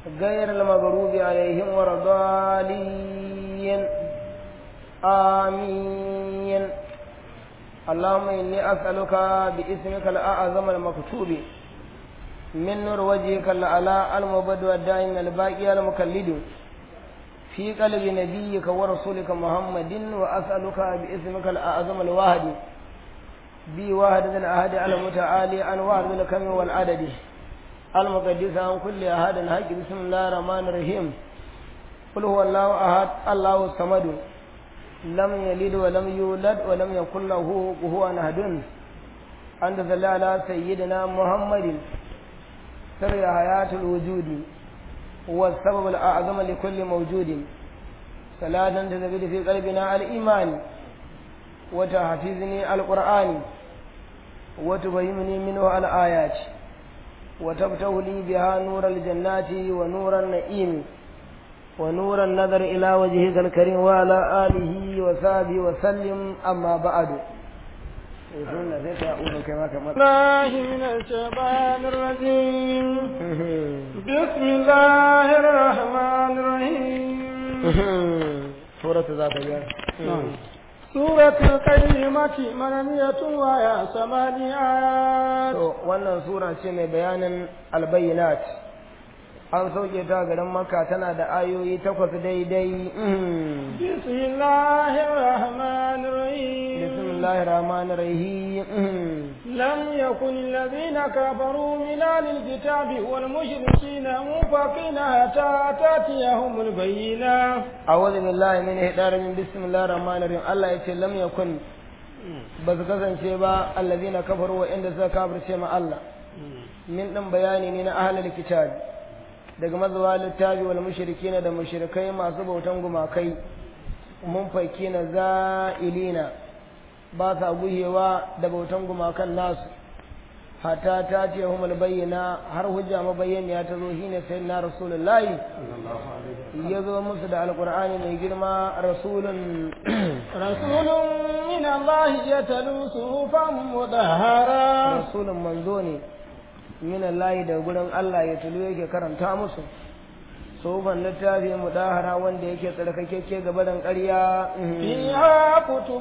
غير المغروب عليهم ولا الضالين آمين اللهم إني أسألك باسمك الأعظم المكتوب من نور وجهك الأعلى المبد والدائم الباقي المكلد في قلب نبيك ورسولك محمد وأسألك باسمك الأعظم الواحد بي واحد الأحد المتعالي عن واحد الكم والعدد المقدس عن كل أحد حق بسم الله الرحمن الرحيم قل هو الله أحد الله الصمد لم يلد ولم يولد ولم يكن له كفوا أحد أنت صل على سيدنا محمد سر حياة الوجود والسبب الأعظم لكل موجود صلاة تزيد في قلبنا الإيمان وتحفظني القرآن وتبينني منه الآيات وتفتح لي بها نور الجنات ونور النعيم ونور النظر إلى وجهك الكريم وعلى آله وصحبه وسلم أما بعد الله من الشيطان الرجيم بسم الله الرحمن الرحيم سورة ذات اليوم سورة القيمة منمية ويا ثماني آيات wannan sura ce mai bayanin albayinat an sauke ta garin makka tana da ayoyi takwas daidai بسم الله الرحمن الرحيم bismillahir rahmanir rahim لم يكن الذين كفروا من أهل الكتاب والمشركين منفقين حتى تأتيهم البينة a'udhu billahi min ihdarin min bismillahir rahmanir rahim Allah yace lam yakun ba su kasance ba allazina kafaru wa inda suka kafirce ma Allah min din bayani ne na ahlul kitab daga mazuwa littafi wal mushrikin da mushrikai masu bautan gumakai mun faiki na za'ilina ba sa guhewa da bautan gumakan nasu hatta ta ce humul bayyana har hujja mabayyaniya ta zo shine sayyidina rasulullahi ya zo musu da alqur'ani mai girma rasulun رسول من الله يتلو صحفا مطهرا rasulun manzo ne min Allah da gurin Allah ya tulu yake karanta musu soban littafi mudahara wanda yake tsarkakeke ga barin ƙarya فيها كتب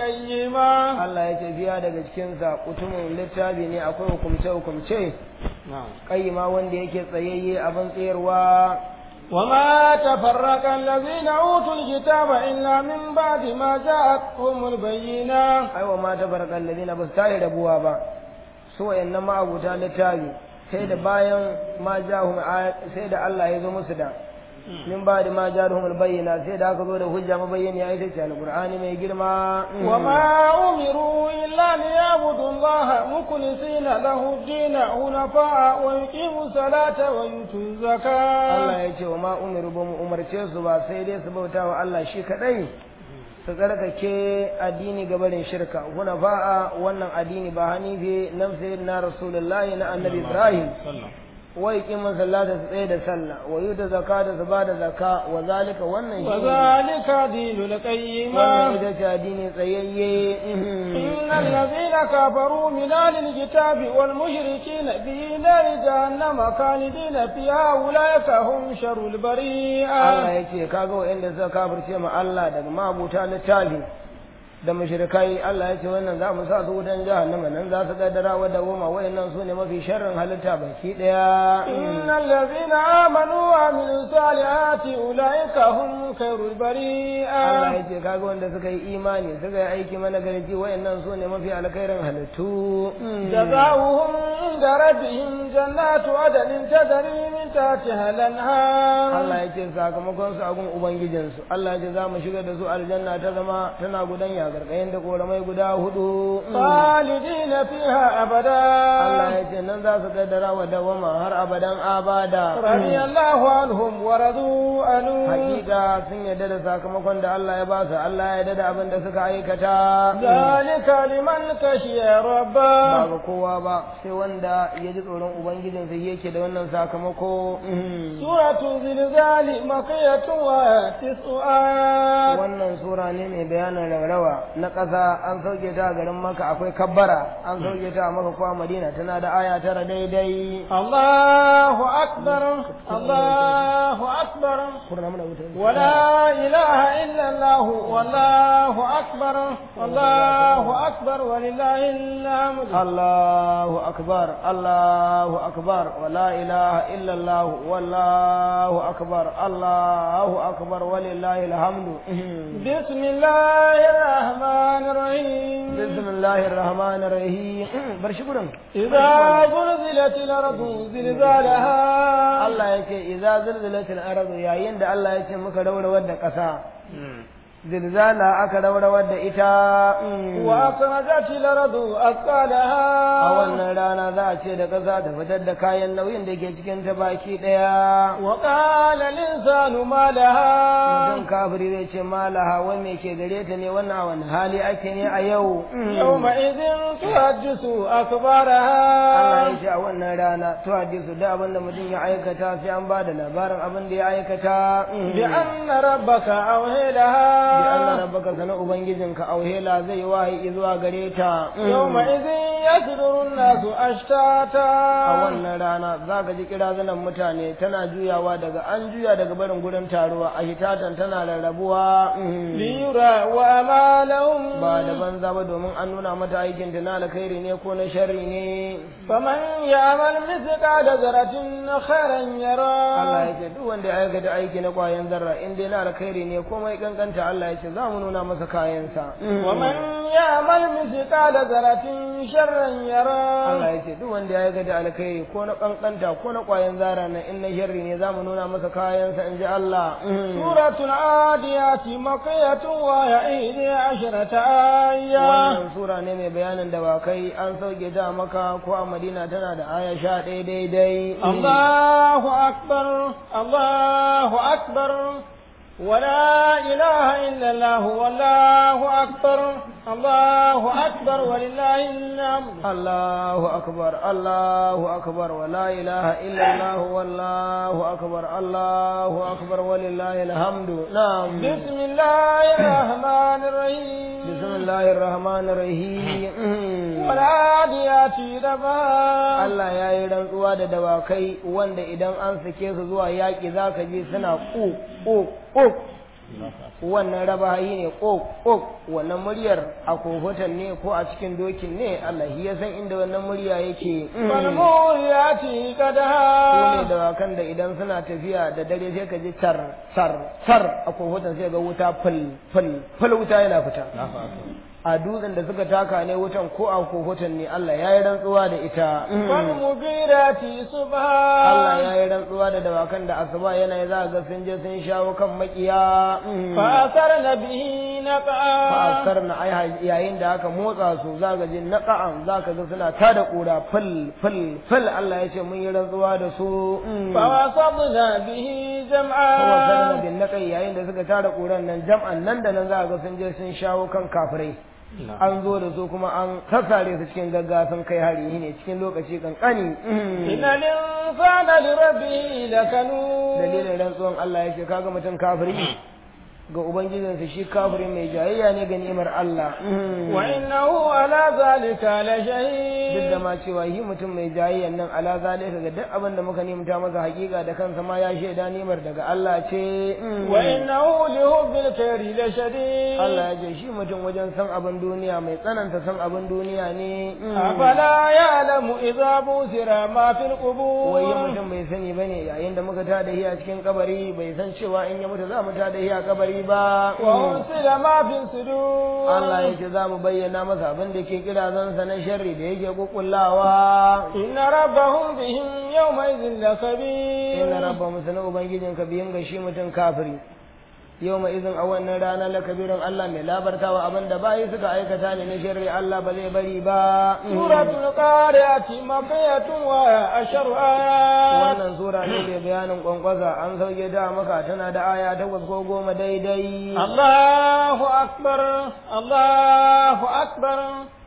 قيمة Allah ya ce biya daga cikinsa kutumin littafi ne akwai hukumce hukumce ƙayyima wanda yake tsayayye abin tsayarwa وما تفرق الذين أوتوا الكتاب إلا من بعد ما جاءتهم البينة aiwa ma ta barkan ladina ba su tare rabuwa ba su wayannan ma'abuta littafi sai da bayan ma jahum sai da Allah ya zo musu da min ba da ma jahum bayyana sai da aka zo da hujja mabayyani ya ita ce alqur'ani mai girma وما أمروا إلا ليعبدوا الله مخلصين له الدين حنفاء ويقيموا الصلاة ويؤتوا الزكاة Allah ya ce wa ma umiru ba mu umarce su ba sai dai su bauta wa Allah shi kadai su tsarkake addini gabarin shirka kuna fa'a wannan addini ba hanifi nafsi na rasulullahi na annabi ibrahim wa yuqimu salata su tsaye da sallah wa yuta zakata su ba da zaka wa zalika wannan shi وذلك دين القيمة wannan ita ce addini tsayayye إن الذين كفروا من أهل الكتاب والمشركين في نار جهنم خالدين فيها أولئك هم شر Allah البريئة ya ce kaga wa'anda suka kafirce ma Allah daga mabuta littafi da mushrikai Allah ya ce wannan za mu sa su wutan jahannama nan za su kaddara wa da goma wayannan su ne mafi sharrin halitta baki daya إن الذين آمنوا وعملوا الصالحات أولئك هم خير Allah البريئة ya ce kaga wanda suka yi imani suka yi aiki mana garji wayannan su ne mafi alkhairin halittu جزاؤهم عند ربهم جنات عدن تجري من تحتها الأنهار Allah ya ce sakamakon su a gun ubangijinsu Allah ya ce za mu shigar da su aljanna ta zama tana gudanya gargayen da koramai guda hudu خالدين فيها أبدا Allah ya ce nan za su kaddara wa dawama har abadan abada رضي الله عنهم ورضوا عنه hakika sun yarda da sakamakon da Allah ya ba su Allah ya yarda da abin da suka aikata ذلك لمن خشي ربه ba ga kowa ba sai wanda ya ji tsoron ubangijinsa yake da wannan sakamako سورة زلزال مكية وتسع آيات wannan sura ne mai bayanin raurawa na ƙasa an sauke ta a garin maka akwai kabbara an sauke ta a maka kuwa madina tana da aya tara daidai الله أكبر الله أكبر kurna mana wuta ولا إله إلا الله والله أكبر والله أكبر ولله الحمد الله أكبر الله أكبر ولا إله إلا الله والله أكبر الله أكبر ولله الحمد بسم الله الرحمن الرحيم بسم الله الرحمن الرحيم برشي قرن إذا زلزلت الأرض زلزالها Allah ya ce idza zilzilatil ardu yayin da Allah ya ce muka rawrawar da ƙasa zilzala aka rawrawar da ita mm. وأخرجت الأرض a أثقالها wannan rana za a ce da ƙasa ta fitar da kayan nauyin da ke cikin ta baki ɗaya وقال الإنسان ما لها mutum kafiri zai ce malaha wai me ke gare ta ne wannan a wani hali ake ne a yau يومئذ تحدث Allah أخبارها ya ce a wannan rana to hadisu da abin da mutum ya aikata sai an ba da labarin abin da ya aikata بأن ربك أوهي bi Allah لها rabbaka sana ubangijinka auhela zai wahayi zuwa gare ta يومئذ يصدر الناس a أشتاتا wannan rana za ka ji kirazunan mutane tana juyawa daga an juya daga barin gurin taruwa a hitatan tana rarrabuwa ليرى وأمالهم ba da banza ba domin an nuna mata aikin ta na alkhairi ne ko na sharri ne فمن يعمل مثقال ذرة خيرا Allah يرى ya ce duk wanda ya aikata aiki na kwayan zarra in dai na alkhairi ne komai kankanta Allah ya ce za mu nuna masa kayansa ومن يعمل مثقال ذرة شرا Allah يرى ya ce duk wanda ya aikata alkhairi ko na kankanta ko na kwayan zara na in na sharri ne za mu nuna masa kayansa in ji Allah سورة العاديات مقية وهي إحدى عشرة آية wannan sura ne mai bayanin dawakai an sauke ta a maka ko a madina tana da aya sha ɗaya daidai الله أكبر الله أكبر ولا إله إلا الله والله أكبر الله أكبر ولله الحمد Allahu akbar Allahu akbar wa la ilaha illa Allah wallahu akbar Allahu akbar walillahi alhamdu na'am بسم الله الرحمن الرحيم bismillahir rahmanir rahim والعاديات ضبا Allah ya yi rantsuwa da dawakai wanda idan an sake su zuwa yaƙi za ka ji suna ƙo ƙo ƙo wannan rabayi ne ƙo ƙo wannan muryar a kofutan ne ko a cikin dokin ne Allah shi ya san inda wannan murya yake والموريات su ne قدها dawakan da idan suna tafiya da dare sai ka ji tar tar tar a kofutan sai ga wuta ful ful ful wuta yana fita a dutsen da suka taka ne wutan ko a kofutan ne Allah ya yi rantsuwa da ita والمغيرات Allah صبحا ya yi rantsuwa da dawakan da asuba yana za ga sun je sun shawo kan makiya فأثرن به نقعا fa'asar na ai yayin da aka motsa su za ga jin naqa'an za ka ga suna tada kura fil fil fil Allah ya ce mun yi rantsuwa da su فوسطنا به kuma جمعا sarna bin naqai yayin da suka tada kuran nan jam'an nan da nan za ga sun je sun shawo kan kafirai an zo da su kuma an sassare su cikin gaggawa sun kai hari ne cikin lokaci kankani إن الإنسان لربه لكنود dalilin rantsuwan Allah ya ce kaga mutum kafiri ga ubangijinsa shi kafiri mai jayayya ne ga ni'imar Allah وإنه على ذلك duk da لشهيد ma cewa yi mutum mai jayayyan nan ala zalika ga duk abin da muka nimta masa hakika da kansa ma ya shaida ni'imar daga Allah ce وإنه لحب الخير لشديد Allah ya ce shi mutum wajen san abin duniya mai tsananta san abin duniya ne أفلا يعلم إذا بوسر ما في wai القبور mutum bai sani bane yayin da muka tada hi a cikin kabari bai san cewa in ya mutu za mu tada hi a kabari ba وأرسل ما في الصدور Allah ya ce za mu bayyana masa abin da ke kira zansa na sharri da yake kukullawa إن ربهم بهم يومئذ لخبير inna rabba musana ubangijinka biyin ga shi mutum kafiri yau mai izin a wannan rana la kabirin Allah mai labartawa abin da bayi suka aikata ne na sharri Allah ba zai bari ba سورة القارعة مكية وأشر آيات wannan sura ne mai bayanin kwankwaza an sauke ta maka tana da aya takwas ko goma daidai الله أكبر الله أكبر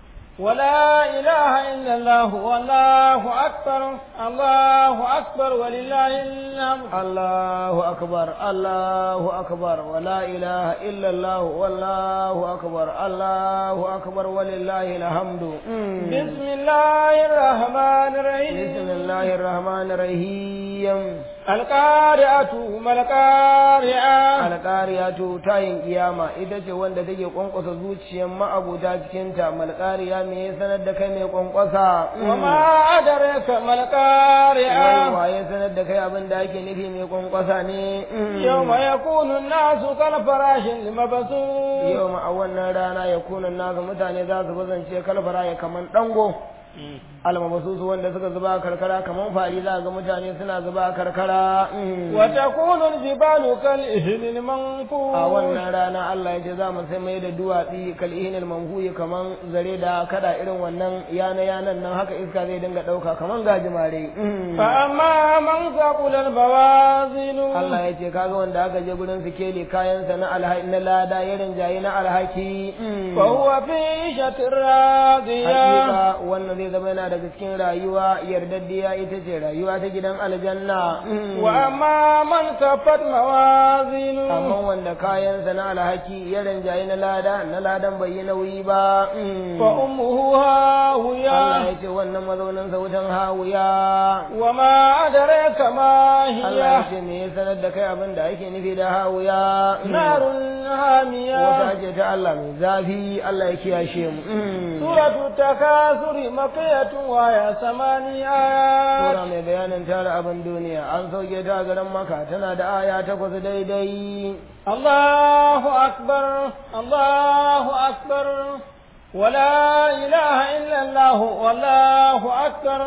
ولا إله إلا الله والله أكبر الله أكبر ولله الحمد Allahu akbar Allahu akbar wa la ilaha illa Allah wallahu akbar Allahu akbar walillahi alhamdu بسم الله الرحمن الرحيم bismillahir rahmanir rahim rahim alqari'atu malqari'a alqariyatu tayin kiyama ita ce wanda take kwankwasa zuciyar ma'abuta cikin ta malqariya me ya sanar da kai mai kwankwasa wa ma adraka malqari'a wai waye sanar da kai abin da ake nufi mai kwankwasa ne yawma yakunu an-nasu kal farashin limabsu yawma a wannan rana yakunu nasu mutane za su bazance kalfara ya kaman dango almabasusu wanda suka zuba karkara kaman fari za ga mutane suna zuba karkara wa takunu al-jibalu kal ihnil manfu a wannan rana Allah ya ce za mu sai mai da duwatsi kal ihnil manfu kaman zare da kada irin wannan yana yanan nan haka iska zai dinga dauka kaman gajimare fa amma man saqula al-bawazinu Allah ya ce kaga wanda aka je gurin su kele kayan sa na alhaki na lada irin jayi na alhaki fa huwa fi shatir radiya hakika wannan zai zama yana daga cikin rayuwa yardaddiya ita ce rayuwa ta gidan aljanna wa amma man kafat mawazinu amma wanda kayansa na alhaki ya rinjaye na lada na ladan bai yi nauyi ba fa ummuhu hawiya Allah ya ce wannan mazaunin sa wutan hawiya wa ma adraka ma Allah hiya ya ce me ya sanar da kai abin da ake nufi da hawiya narun hamiya wata ce ta Allah mai zafi Allah ya kiyashe mu suratu takasuri makiyatun wa ya samani ayat Sura mai bayanin tara abin duniya an sauke ta a garin Makka tana da aya takwas daidai الله أكبر الله أكبر ولا إله إلا الله والله أكبر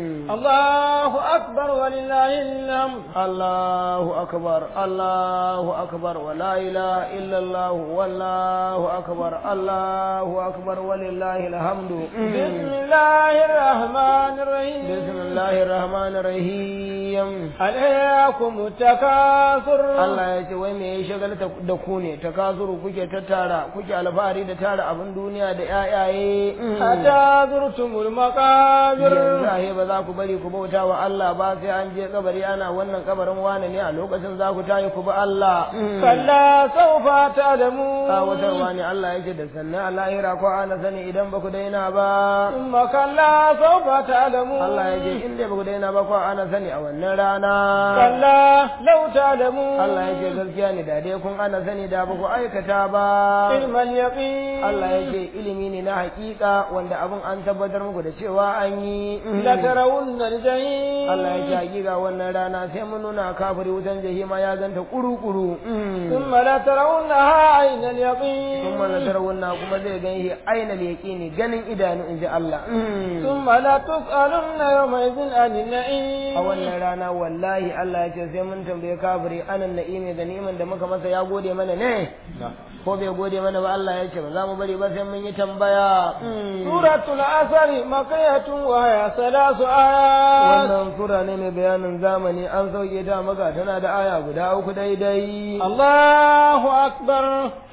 الله أكبر ولله الحمد الله أكبر الله أكبر ولا إله إلا الله والله أكبر الله أكبر ولله الحمد بسم الله الرحمن الرحيم بسم الله الرحمن الرحيم عليكم التكاثر Allah ya ce wai me ya shagal da ku ne takasuru kuke tattara kuke alfahari da tara abin duniya da ƴaƴaye حتى زرتم المقابر yanzu ahe ba za ku bari ku bauta wa Allah ba sai an je kabari ana wannan kabarin wane ne a lokacin za ku tayi ku bi Allah كلا سوف تعلمون tsawatarwa ne Allah yake da sannan a lahira ko ana sani idan ba ku daina ba ثم كلا سوف تعلمون Allah ya ce in dai ba ku daina ba ko ana sani a wannan rana كلا لو تعلمون Allah ya ce gaskiya ne da dai kun ana sani da ba ku aikata ba علم اليقين Allah ya ce ilimi ne na hakika wanda abin an tabbatar muku da cewa an yi لترون الجحيم Allah ya ce hakika wannan rana sai mun nuna kafiri wutan jahima ya ganta kuru-kuru ثم لترونها عين اليقين kuma na tarawunna kuma zai gan shi aina yaqini ganin idanu in ji Allah ثم لتسألن يومئذ عن النعيم a wannan rana wallahi Allah ya ce sai mun tambaye kafiri anan na'imi da ni'iman da muka masa ya gode mana ne ko bai gode mana ba Allah ya ce ba za mu bari ba sai mun yi tambaya سورة العصر مكية وهي ثلاث آيات wannan sura ne mai bayanin zamani an sauke ta maka tana da aya guda uku daidai الله أكبر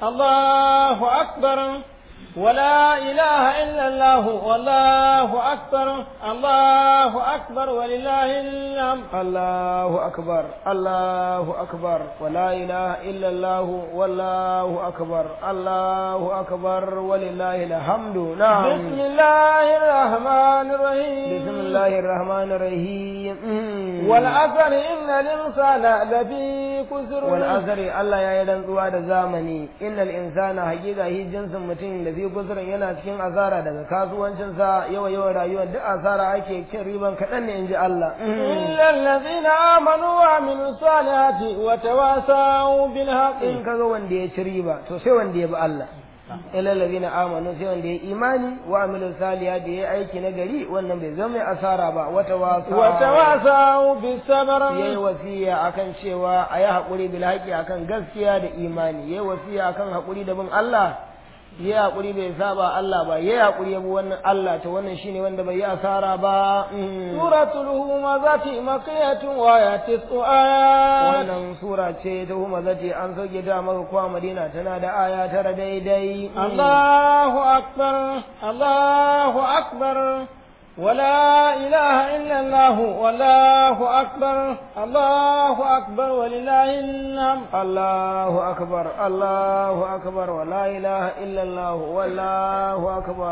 الله أكبر ولا إله إلا الله والله أكبر الله أكبر ولله الحمد Allahu akbar Allahu akbar wala ilaha illa Allah wallahu akbar Allahu akbar walillahi alhamdu na'am بسم الله الرحمن الرحيم bismillahir rahmanir rahim والعصر إن الإنسان لفي كسر wal azri Allah ya yi rantsuwa da zamani innal insana haqiqa hi jinsin mutum da fi kusurin yana cikin asara daga kasuwancin sa yawa yawan rayuwa duk asara ake cin riban kaɗan ne inji Allah إلا الذين آمنوا وعملوا الصالحات وتواصوا بالحق in kaga wanda ya ci riba to sai wanda ya bi Allah ila ladina amanu sai wanda ya imani wa amilu salihat da ya aiki na gari wannan bai zama mai asara ba wata wasa وتواصوا بالصبر yayi wasiya akan cewa a yi haƙuri bil haƙi akan gaskiya da imani yayi wasiya akan haƙuri da bin Allah yayi haƙuri bai saba Allah ba yayi haƙuri ya bi wannan Allah to wannan shine wanda bai yi asara ba Mm. سورة الهمزة مكية وآية تسع آيات wannan sura ce ta huma zati an sauke ta maka kuwa Madina tana da aya tara daidai الله أكبر الله أكبر ولا إله إلا الله والله أكبر الله أكبر ولله الحمد الله أكبر الله أكبر ولا إله إلا الله والله أكبر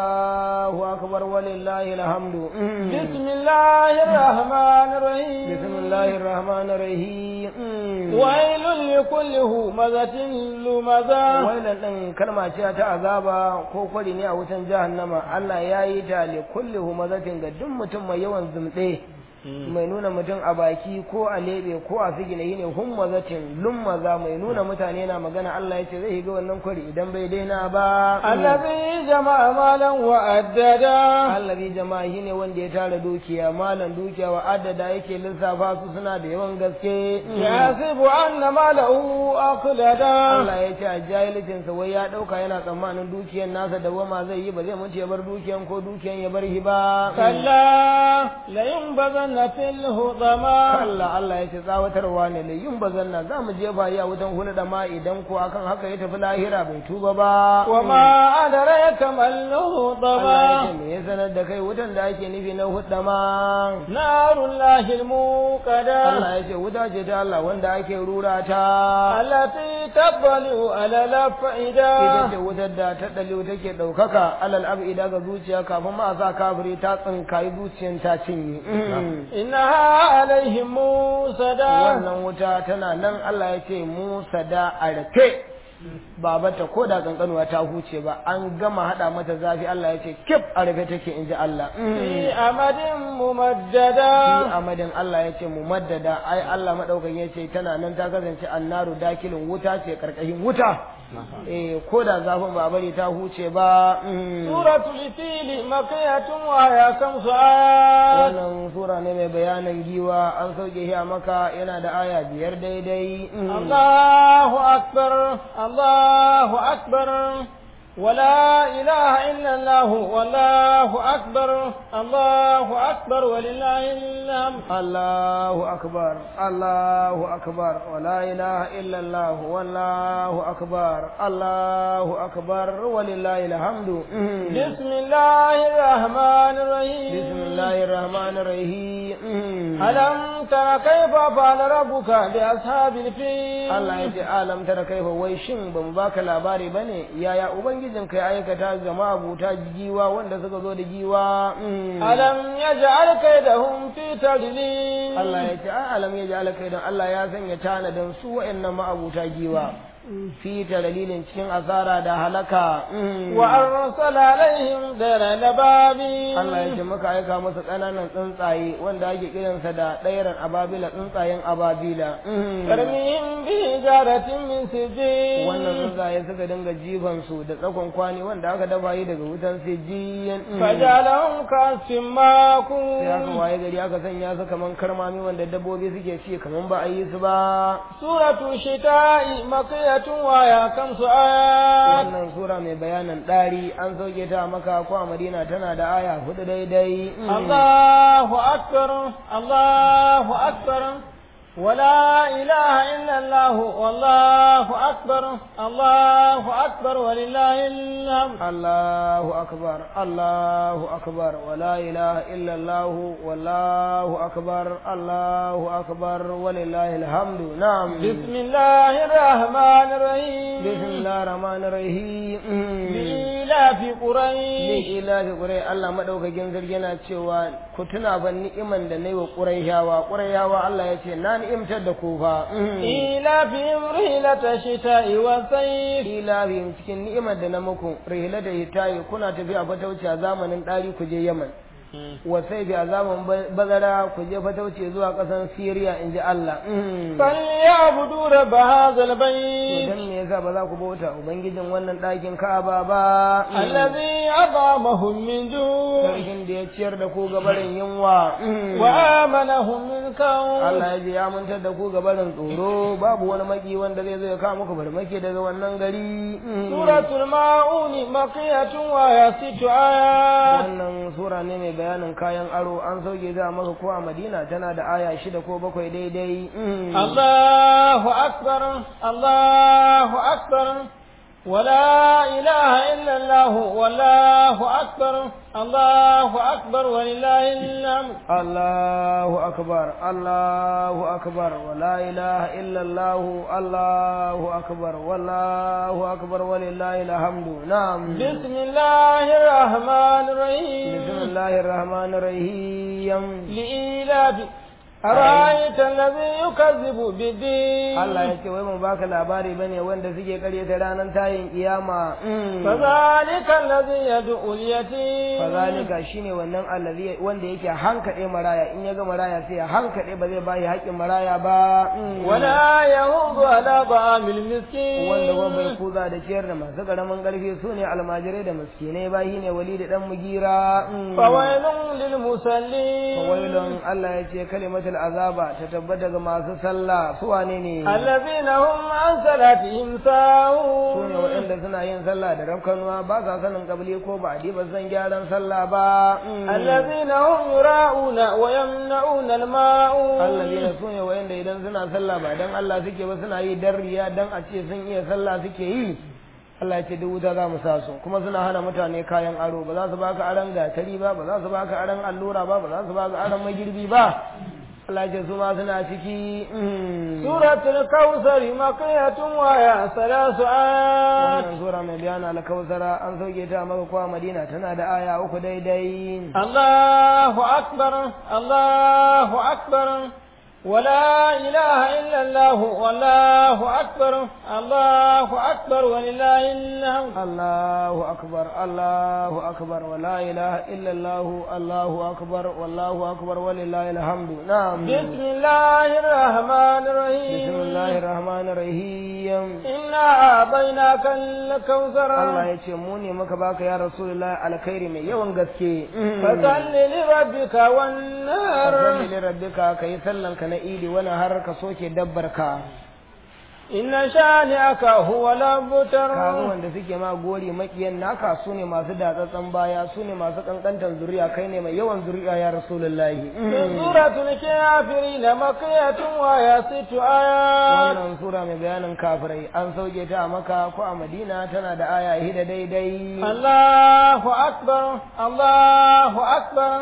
الله أكبر ولله الحمد بسم الله الرحمن الرحيم بسم الله الرحمن الرحيم ويل لكل همزة لمزة wannan ɗin kalma ce ta azaba ko kwari ne a wutan jahannama Allah ya yi ta li kulli humazatin ga duk mutum mai yawan zumɗe mai nuna mutum a baki ko a lebe ko a sigina ne hummazatin lummaza mai nuna mutane na magana Allah ya ce zai shiga wannan kwari idan bai daina ba الذي جمع مالا وأددا allazi jama'a shine wanda ya tara dukiya malan dukiya wa adada yake lissafa su suna da yawan gaske يحسب أن ماله أخلدا Allah ya ce a jahilcinsa wai ya ɗauka yana tsammanin dukiyan nasa da wama zai yi ba zai mutu ya bar dukiyan ko dukiyan ya bar shi ba كلا لينبذن في الهضمة Allah Allah ya ce tsawatarwa ne da yin bazanna za mu jefa yi a wutan hulɗa ma idan ko akan haka ya tafi lahira bai tuba ba وما أدريك ما Allah ya ce الهضمة me ya sanar da kai wutan da ake nufi na hudda ma نار الله الموقدة Allah ya ce wuta ce ta Allah wanda ake rura ta التي تطلع على ita الأفئدة ce wutar da ta ɗali take ɗaukaka alal abida ga zuciya kafin ma a sa kafiri ta tsinkayi zuciyan ta cinye إنها عليهم موسدة wannan wuta tana nan Allah ya ce Musa da a rufe babata ko da kankanuwa ta huce ba an gama hada mata zafi Allah ya ce kif a rufe take in ji Allah في أمد fi ممددة amadin Allah ya ce mu maddada ai Allah madaukakin ya ce tana nan ta kasance annaru dakilin wuta ce karkashin wuta eh ko da zafin ba bari ta huce ba mm. سورة الفيل مكية وهي خمس آيات wannan sura ne mai bayanin giwa an sauke shi a maka yana da aya biyar daidai mm. الله أكبر الله أكبر ولا إله إلا الله والله أكبر الله أكبر ولله الحمد Allahu akbar Allahu akbar wa la ilaha illa Allah wallahu akbar Allahu akbar walillahi alhamdu Mm. بسم الله الرحمن الرحيم bismillahir rahmanir rahim Mm. ألم تر كيف فعل ربك بأصحاب الفيل Allah ya ce alam tara kaifa wai shin ban baka labari bane yaya ubangijin kai aikata ga ma'abuta giwa wanda suka zo da giwa Mm. ألم يجعل كيدهم في تضليل Allah ya ce a alam ya ji alakai don Allah ya sanya tanadin su wa'annan ma'abuta giwa fi ta dalilin cikin asara da halaka Mm. وأرسل عليهم دير نبابي Allah ya ce muka aika masa ƙananan tsuntsaye wanda ake kiransa da ɗairan ababila tsuntsayen ababila Mm. ترميهم بحجارة من سجيل wannan tsuntsaye suka dinga jifan su da tsakon kwani wanda aka dafa yi daga wutan sijiyan Mm. فجعلهم كعصف sai aka ماكون waye gari aka sanya su kaman karmami wanda dabbobi suke ci kaman ba a yi su ba سورة الشتاء مكية وهي خمس آيات wannan sura mai bayanin ɗari an sauke ta a maka ko a madina tana da aya hudu daidai Mm. الله أكبر الله أكبر ولا إله إلا الله والله أكبر الله أكبر ولله الحمد الله أكبر الله أكبر ولا إله إلا الله والله أكبر الله أكبر ولله الحمد نعم بسم الله الرحمن الرحيم بسم الله الرحمن الرحيم لإيلاف قريش ila fi ƙurai Allah maɗaukakin sarki yana cewa ku tuna ban ni'iman da na yi wa ƙuraishawa ƙuraishawa Allah ya ce na ni'imtar da ku fa إيلافهم رحلة الشتاء والصيف ila fi cikin ni'imar da na muku rihila da hitayi kuna tafiya fatauci a zamanin ɗari ku je Yaman wasai bi a zamanin bazara ku je fatauci zuwa ƙasar Siriya in ji Allah فليعبدوا رب هذا البيت dan me yasa ba za ku bauta ubangijin wannan ɗakin Ka'aba ba الذي أطعمهم من جوع sarkin da ya ciyar da ku gabarin yunwa وآمنهم من كون Allah ya je ya mantar da ku gabarin tsoro babu wani maki wanda zai zo ya kawo muku farmaki daga wannan gari سورة الماعون مقية وهي ست آيات wannan sura ne mai bayanin kayan aro an sauke ta a maka ko a Madina tana da aya shida ko bakwai daidai الله أكبر الله أكبر ولا إله إلا الله والله أكبر الله أكبر ولله الحمد الله أكبر الله أكبر ولا إله إلا الله الله أكبر والله أكبر ولله الحمد نعم بسم الله الرحمن الرحيم بسم الله الرحمن الرحيم لإيلاف أرأيت الذي يكذب بالدين Allah ya ce wai mun baka labari bane wanda suke karyata ranar tayin kiyama فذلك الذي يدعو اليتيم fazalika shine wannan allazi wanda yake hankade maraya in ya ga maraya sai ya hankade ba zai bayi haƙin maraya ba ولا يهود على طعام المسكين wanda kuma bai kuza da ciyar da masu karamin karfi su ne almajirai da miskinai bayi ne wali da dan mugira فويل للمصلين fawailun Allah ya ce kalimatul azaba ta tabbata ga masu sallah su wane ne الذين هم عن صلاتهم ساهون su ne waɗanda suna yin sallah da rafkanuwa ba sa sanin kabli ko ba ba san gyaran sallah ba الذين هم يراءون ويمنعون الماعون allazina su ne waɗanda idan suna sallah ba dan Allah suke ba suna yi dan riya dan a ce sun iya sallah suke yi Allah ya ce duk wuta za mu sa su kuma suna hana mutane kayan aro ba za su baka aron gatari ba ba za su baka aron allura ba ba za su baka aron magirbi ba Allah ya ce su ma suna ciki سورة الكوثر مقية وهي ثلاث آيات wannan sura mai bayana alkausara an sauke ta maka kuwa madina tana da aya uku daidai الله أكبر الله أكبر ولا إله إلا الله والله أكبر الله أكبر ولله الحمد الله أكبر الله أكبر ولا إله إلا الله الله أكبر والله أكبر ولله الحمد نعم بسم الله الرحمن الرحيم بسم الله الرحمن الرحيم إنا أعطيناك الكوثر Allah ya ce mu ne muka baka ya Rasulullah alkhairi mai yawan gaske فصل لربك والنار Rabbi li rabbika kai sallan ka na idi wani har ka soke dabbar ka إن شانئك هو الأبتر kaga wanda suke ma gori makiyan naka su ne masu datsatsan baya su ne masu kankantar zuriya kai ne mai yawan zuriya ya Rasulullahi سورة الكافرين مكية وهي ست آيات wannan sura mai bayanin kafirai an sauke ta a maka ko a madina tana da aya hida daidai الله أكبر الله أكبر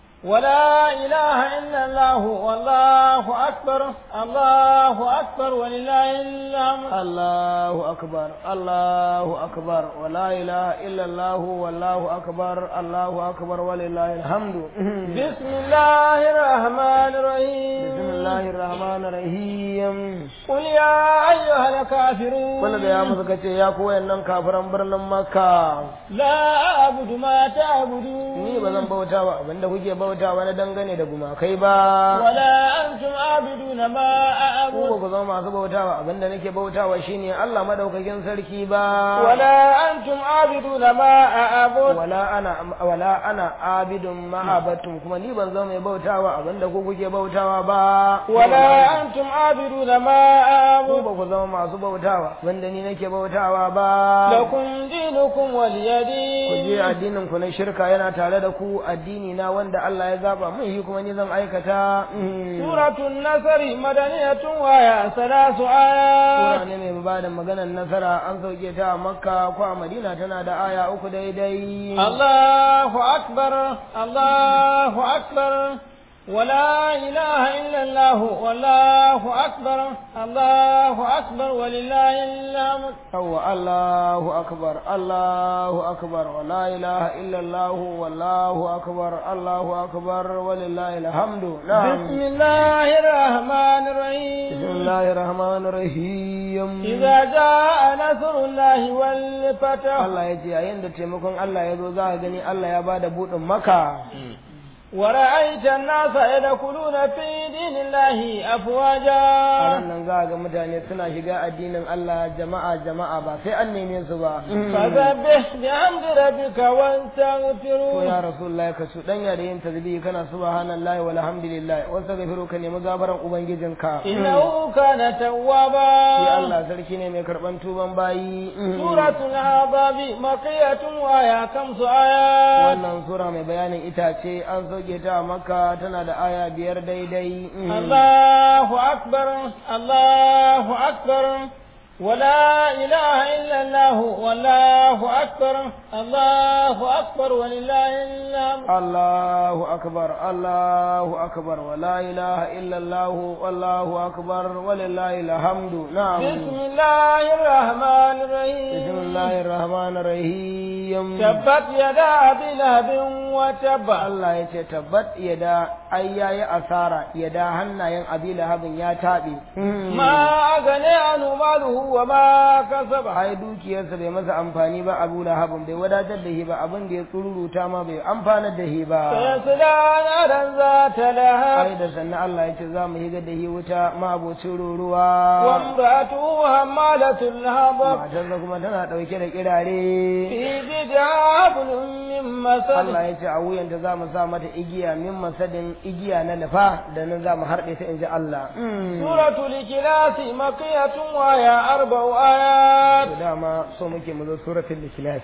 ولا إله إلا الله والله أكبر الله أكبر ولله الحمد Allahu akbar Allahu akbar wa la ilaha illa Allah wallahu akbar Allahu akbar walillahi alhamdu بسم الله الرحمن الرحيم bismillahir rahmanir rahim قل يا أيها الكافرون wanda da ya musu kace ya ku wayannan kafiran birnin makka لا أعبد ما تعبدون ni ba zan bauta ba abinda kuke bauta ba na dangane da gumakai ba ولا أنتم عابدون ما ku أعبد ba ku zama masu bauta ba abinda nake bautawa shine Allah madaukakin sarki ba ولا أنتم عابدون ما أعبد wala ana wala ana abidun ma'abatun kuma ni ban zama mai bautawa abinda ku kuke bautawa ba ولا أنتم عابدون ما ku أعبد ba ku zama masu bautawa abinda ni nake bautawa ba لكم دينكم ولي ku je دين addinin ku na shirka yana tare da ku addini na wanda Allah ya zaba mun yi kuma ni zan aikata Mm. سورة النصر مدنية وهي ثلاث Sura آيات ne mai ba da maganar nasara an sauke ta a makka ko a madina tana da aya uku daidai الله أكبر الله أكبر ولا إله إلا الله والله أكبر الله أكبر ولله الحمد هو الله أكبر الله أكبر ولا إله إلا الله والله أكبر الله أكبر ولله الحمد نعم بسم الله الرحمن بسم الرحيم الله الرحمن الرحيم إذا جاء نصر الله والفتح Allah ya ce yayin da taimakon Allah ya zo za ka gani Allah ya bada buɗin maka ورأيت الناس يدخلون في دين الله a أفواجا ran nan za ga mutane suna shiga addinin Allah jama'a jama'a ba sai an neme su ba فسبح بحمد ربك to واستغفره ya rasulullah ka su danya da yin tasbihi kana subhanallahi walhamdulillah wa astaghfiru ka nemi gafaran ubangijinka إنه كان shi توابا Allah sarki ne mai karban tuban bayi سورة الأعضاب مقية وآية خمس آيات wannan sura mai bayanin itace an sauke ta a makka tana da aya biyar daidai الله أكبر الله أكبر ولا إله إلا الله والله أكبر الله أكبر ولله الحمد الله أكبر الله أكبر ولا إله إلا الله والله أكبر ولله الحمد نعم بسم الله الرحمن الرحيم بسم الله الرحمن الرحيم تبت يدا أبي لهب وتب Allah ya ce tabbat yada ai yayi asara yada hannayen abi lahabin ya taɓe ما أغني عنه ماله وما كسب ai dukiyarsa bai masa amfani ba abu lahabin bai wadatar da shi ba abin da ya tsururuta ma bai amfanar da shi ba سيصلى نارا ذات لهب ai da sannan Allah ya ce za mu higa da shi wuta mabocin ruruwa وامرأته حمالة الهبب matarsa kuma tana ɗauke da kirare في جيدها حبل من مسد Allah ya ce a wuyanta za mu sa mata igiya min masadin igiya na lafa da nan za mu harɗe ta in ji Allah سورة الإخلاص مكية وهي أربع آيات to dama so muke mu zo suratul ikhlas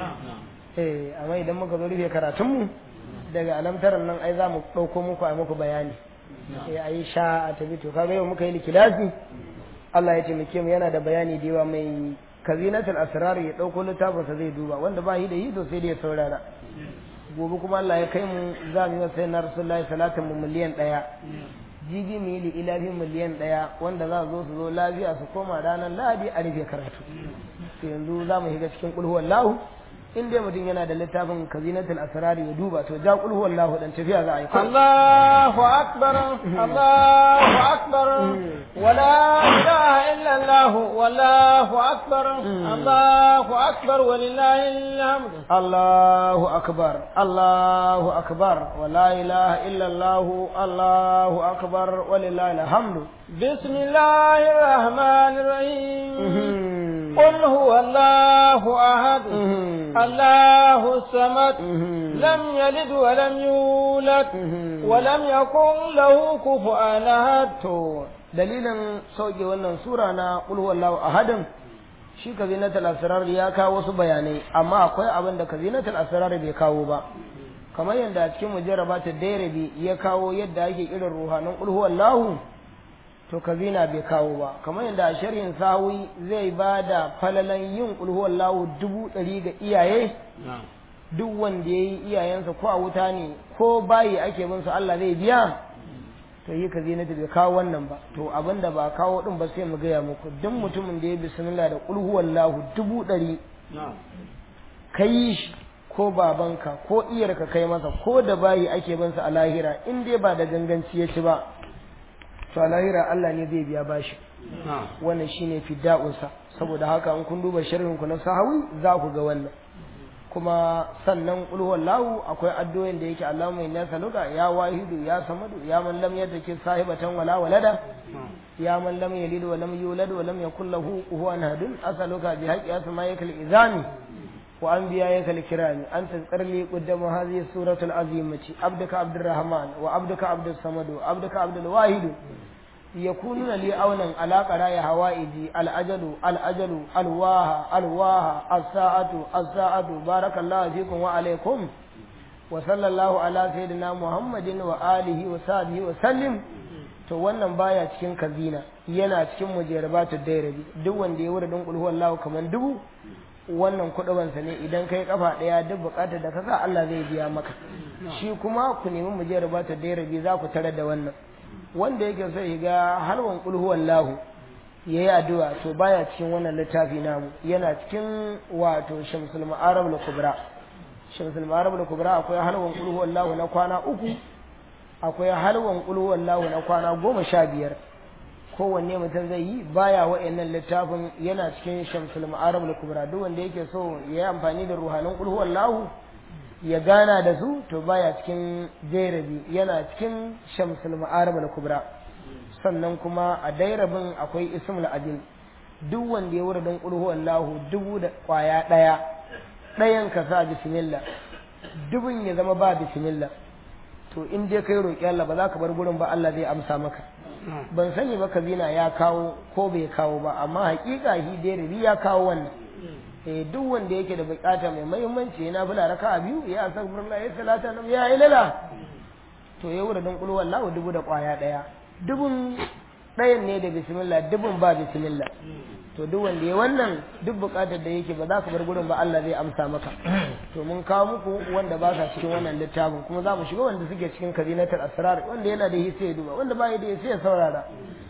eh amma idan muka zo rufe karatun mu daga alamtaran nan ai za mu dauko muku a muku bayani eh ai sha a tabi to kaga yau muka yi ikhlasi Allah ya taimake mu yana da bayani da yawa mai kazinatul asrar ya dauko littafin sa zai duba wanda ba shi da yi to sai da ya saurara gobe kuma Allah ya kai mu za mu yi wa sayyidina rasulullahi salatin mu miliyan ɗaya jibi mu yi li'ilafin miliyan ɗaya wanda za su zo su zo lafiya su koma ranar lahadi a rufe karatu to yanzu za mu shiga cikin kulhuwar lahu in dai mutum yana da littafin kazinatul asrari ya duba to ja kulhuwar lahu dan tafiya za a yi الله أكبر الله أكبر ولا إله إلا الله والله أكبر الله أكبر ولله الحمد Allahu akbar Allahu akbar wa la ilaha illa Allah Allahu akbar walillahi alhamdu بسم الله الرحمن الرحيم قل هو الله أحد الله الصمد لم يلد ولم يولد ولم يكن له كفوا أحد to dalilin sauke wannan sura na qul huwallahu ahadin shi kazinatul asrar ya kawo wasu bayanai amma akwai abin da kazinatul asrar bai kawo ba kamar yadda a cikin mujarrabatu dairabi ya kawo yadda ake irin ruhanin qul huwallahu to kazina bai kawo ba kamar yadda a sharhin sawi zai ba da falalan yin qul huwallahu dubu ɗari ga iyaye duk wanda ya yi iyayensa ko a wuta ne ko bayi ake bin su Allah zai biya to yi ka zinata bai kawo wannan ba to abin da ba kawo din ba sai mu gaya muku duk mutumin da ya bismillah da qul huwallahu dubu ɗari ka yi shi ko babanka ko iyarka kai masa ko da bayi ake bin sa a lahira in dai ba da ganganci ya ci ba to a lahira Allah ne zai biya bashi wannan shine fidda'unsa saboda haka in kun duba sharhin ku na sahawi za ku ga wannan kuma sannan qul huwallahu akwai addu'o'in da yake Allahumma inna saluka ya wahidu ya samadu ya man lam yadki sahibatan wala walada ya man lam yalid wa lam yulad wa lam yakul lahu kufuwan ahadun as'aluka bi haqqi asma'ika al-izami wa anbiya'ika al-kirami an tazkar li qaddama hadhihi suratu al-azimati abduka abdurrahman wa abduka abdus samadu abduka abdul wahid يكونون لي أونا على قراء هوائدي الأجل الأجل الواها الواها الساعة الساعة بارك الله فيكم وعليكم وصلى الله على سيدنا محمد وآله وصحبه وسلم to wannan baya cikin kazina yana cikin mujarabatu dairabi duk wanda ya wurin kulhu wallahu kaman dubu wannan kuɗubansa ne idan kai kafa ɗaya duk buƙatar da kasa Allah zai biya maka shi kuma ku nemi mujarabatu dairabi za ku tare da wannan wanda yake so ya ga halwan kulhu wallahu ya yi addu'a to baya cikin wannan littafi namu yana cikin wato shamsul ma'arab al-kubra shamsul ma'arab al-kubra akwai halwan kulhu wallahu na kwana uku akwai halwan kulhu wallahu na kwana goma sha biyar kowanne mutum zai yi baya wa'annan littafin yana cikin shamsul ma'arab al-kubra duk wanda yake so ya yi amfani da ruhanin kulhu wallahu ya gana da su to baya cikin jairabi yana cikin shamsul ma'arib al-kubra sannan kuma a dairabin akwai ismul adin duk wanda ya wura dan qulhu wallahu dubu da kwaya daya dayan ka sa bismillah dubun ya zama ba bismillah to in dai kai roki Allah ba za ka bar gurin ba Allah zai amsa maka ban sani ba kabina ya kawo ko bai kawo ba amma hakika hi dairabi ya kawo wannan eh duk wanda yake da bukata mai muhimmanci yana bula raka biyu ya astaghfirullah ya salata nan ya ilala to ya wura dan kul wallahu dubu da kwaya daya dubun dayan ne da bismillah dubun ba bismillah to duk wanda ya wannan duk buƙatar da yake ba za ka bar gurin ba Allah zai amsa maka to mun kawo muku wanda ba sa cikin wannan littafin kuma za mu shiga wanda suke cikin kazinatul asrar wanda yana da hisse ya duba wanda ba ya da hisse ya saurara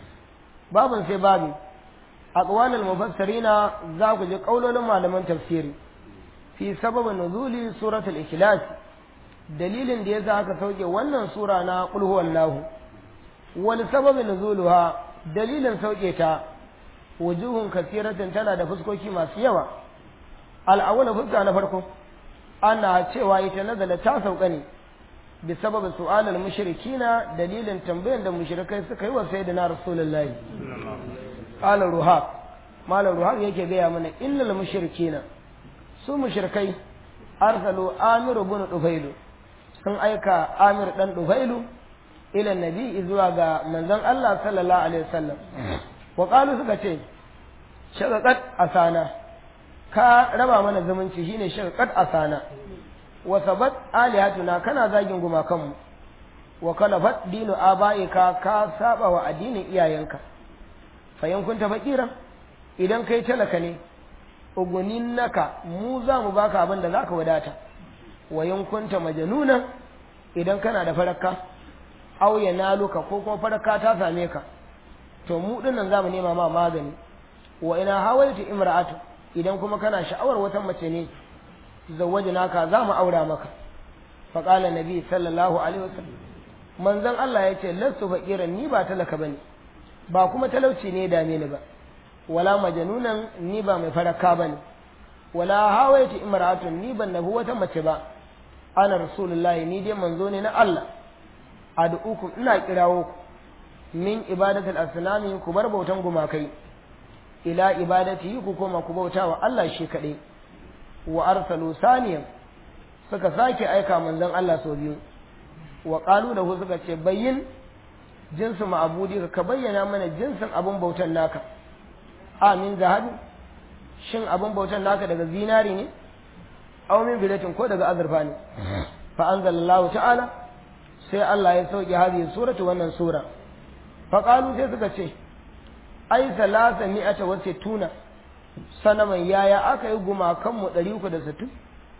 babin sai babi aqwalul mufassirina za ku ji kaulolin malaman tafsiri fi sababin nuzuli suratul ikhlas dalilin da yasa aka sauke wannan sura na qul huwallahu wani sababin nuzuluha dalilin sauke ta wujuhun kasiratin tana da fuskoki masu yawa al'awwala fuska na farko ana cewa ita nazala ta sauka ne bi sababin su'alal mushrikina dalilin tambayan da mushrikai suka yi wa sayyidina rasulullahi qala ruhab malam ruhab yake gaya mana innal mushrikina su mushrikai arsalu amiru bin dufailu sun aika amir dan dufailu ila nabi zuwa ga manzon Allah sallallahu alaihi wasallam wa qalu suka ce shaqaqat asana ka raba mana zumunci shine shaqaqat asana wa sabat alihatuna kana zagin gumakanmu wa kalafat dinu abaika ka saba wa addinin iyayenka fayan kunta fakira idan kai talaka ne ugunin naka mu za mu baka abin da zaka wadata wa kunta majanuna idan kana da faraka aw yanaluka ko kuma faraka ta same ka to mu dinnan za mu nema ma magani wa ina hawaitu imra'atu idan kuma kana sha'awar wata mace ne zawwajnaka za mu aura maka fa qala nabi sallallahu alaihi wasallam manzon Allah ya ce lastu faqiran ni ba talaka bane ba kuma talauci ne dame ni ba wala majanunan ni ba mai faraka bane wala hawaitu imra'atun ni ban nabi wata mace ba ana rasulullahi ni dai manzo ne na Allah ad'ukum ina kirawo ku min ibadatul asnami ku bar bautan gumakai ila ibadati ku koma ku bauta wa Allah shi kaɗai wa arsalu saniyan suka sake aika manzon Allah sau biyu wa qalu lahu suka ce bayyin jinsu ma'abudi ka bayyana mana jinsin abun bautan naka amin zahabi shin abun bautan naka daga zinari ne aw min bilatin ko daga azurfa ne fa anzalallahu ta'ala sai Allah ya sauke hadhihi suratu wannan sura fa qalu sai suka ce ai salasa mi'ata wa sittuna sanaman yaya aka yi gumakanmu ɗari uku da sittin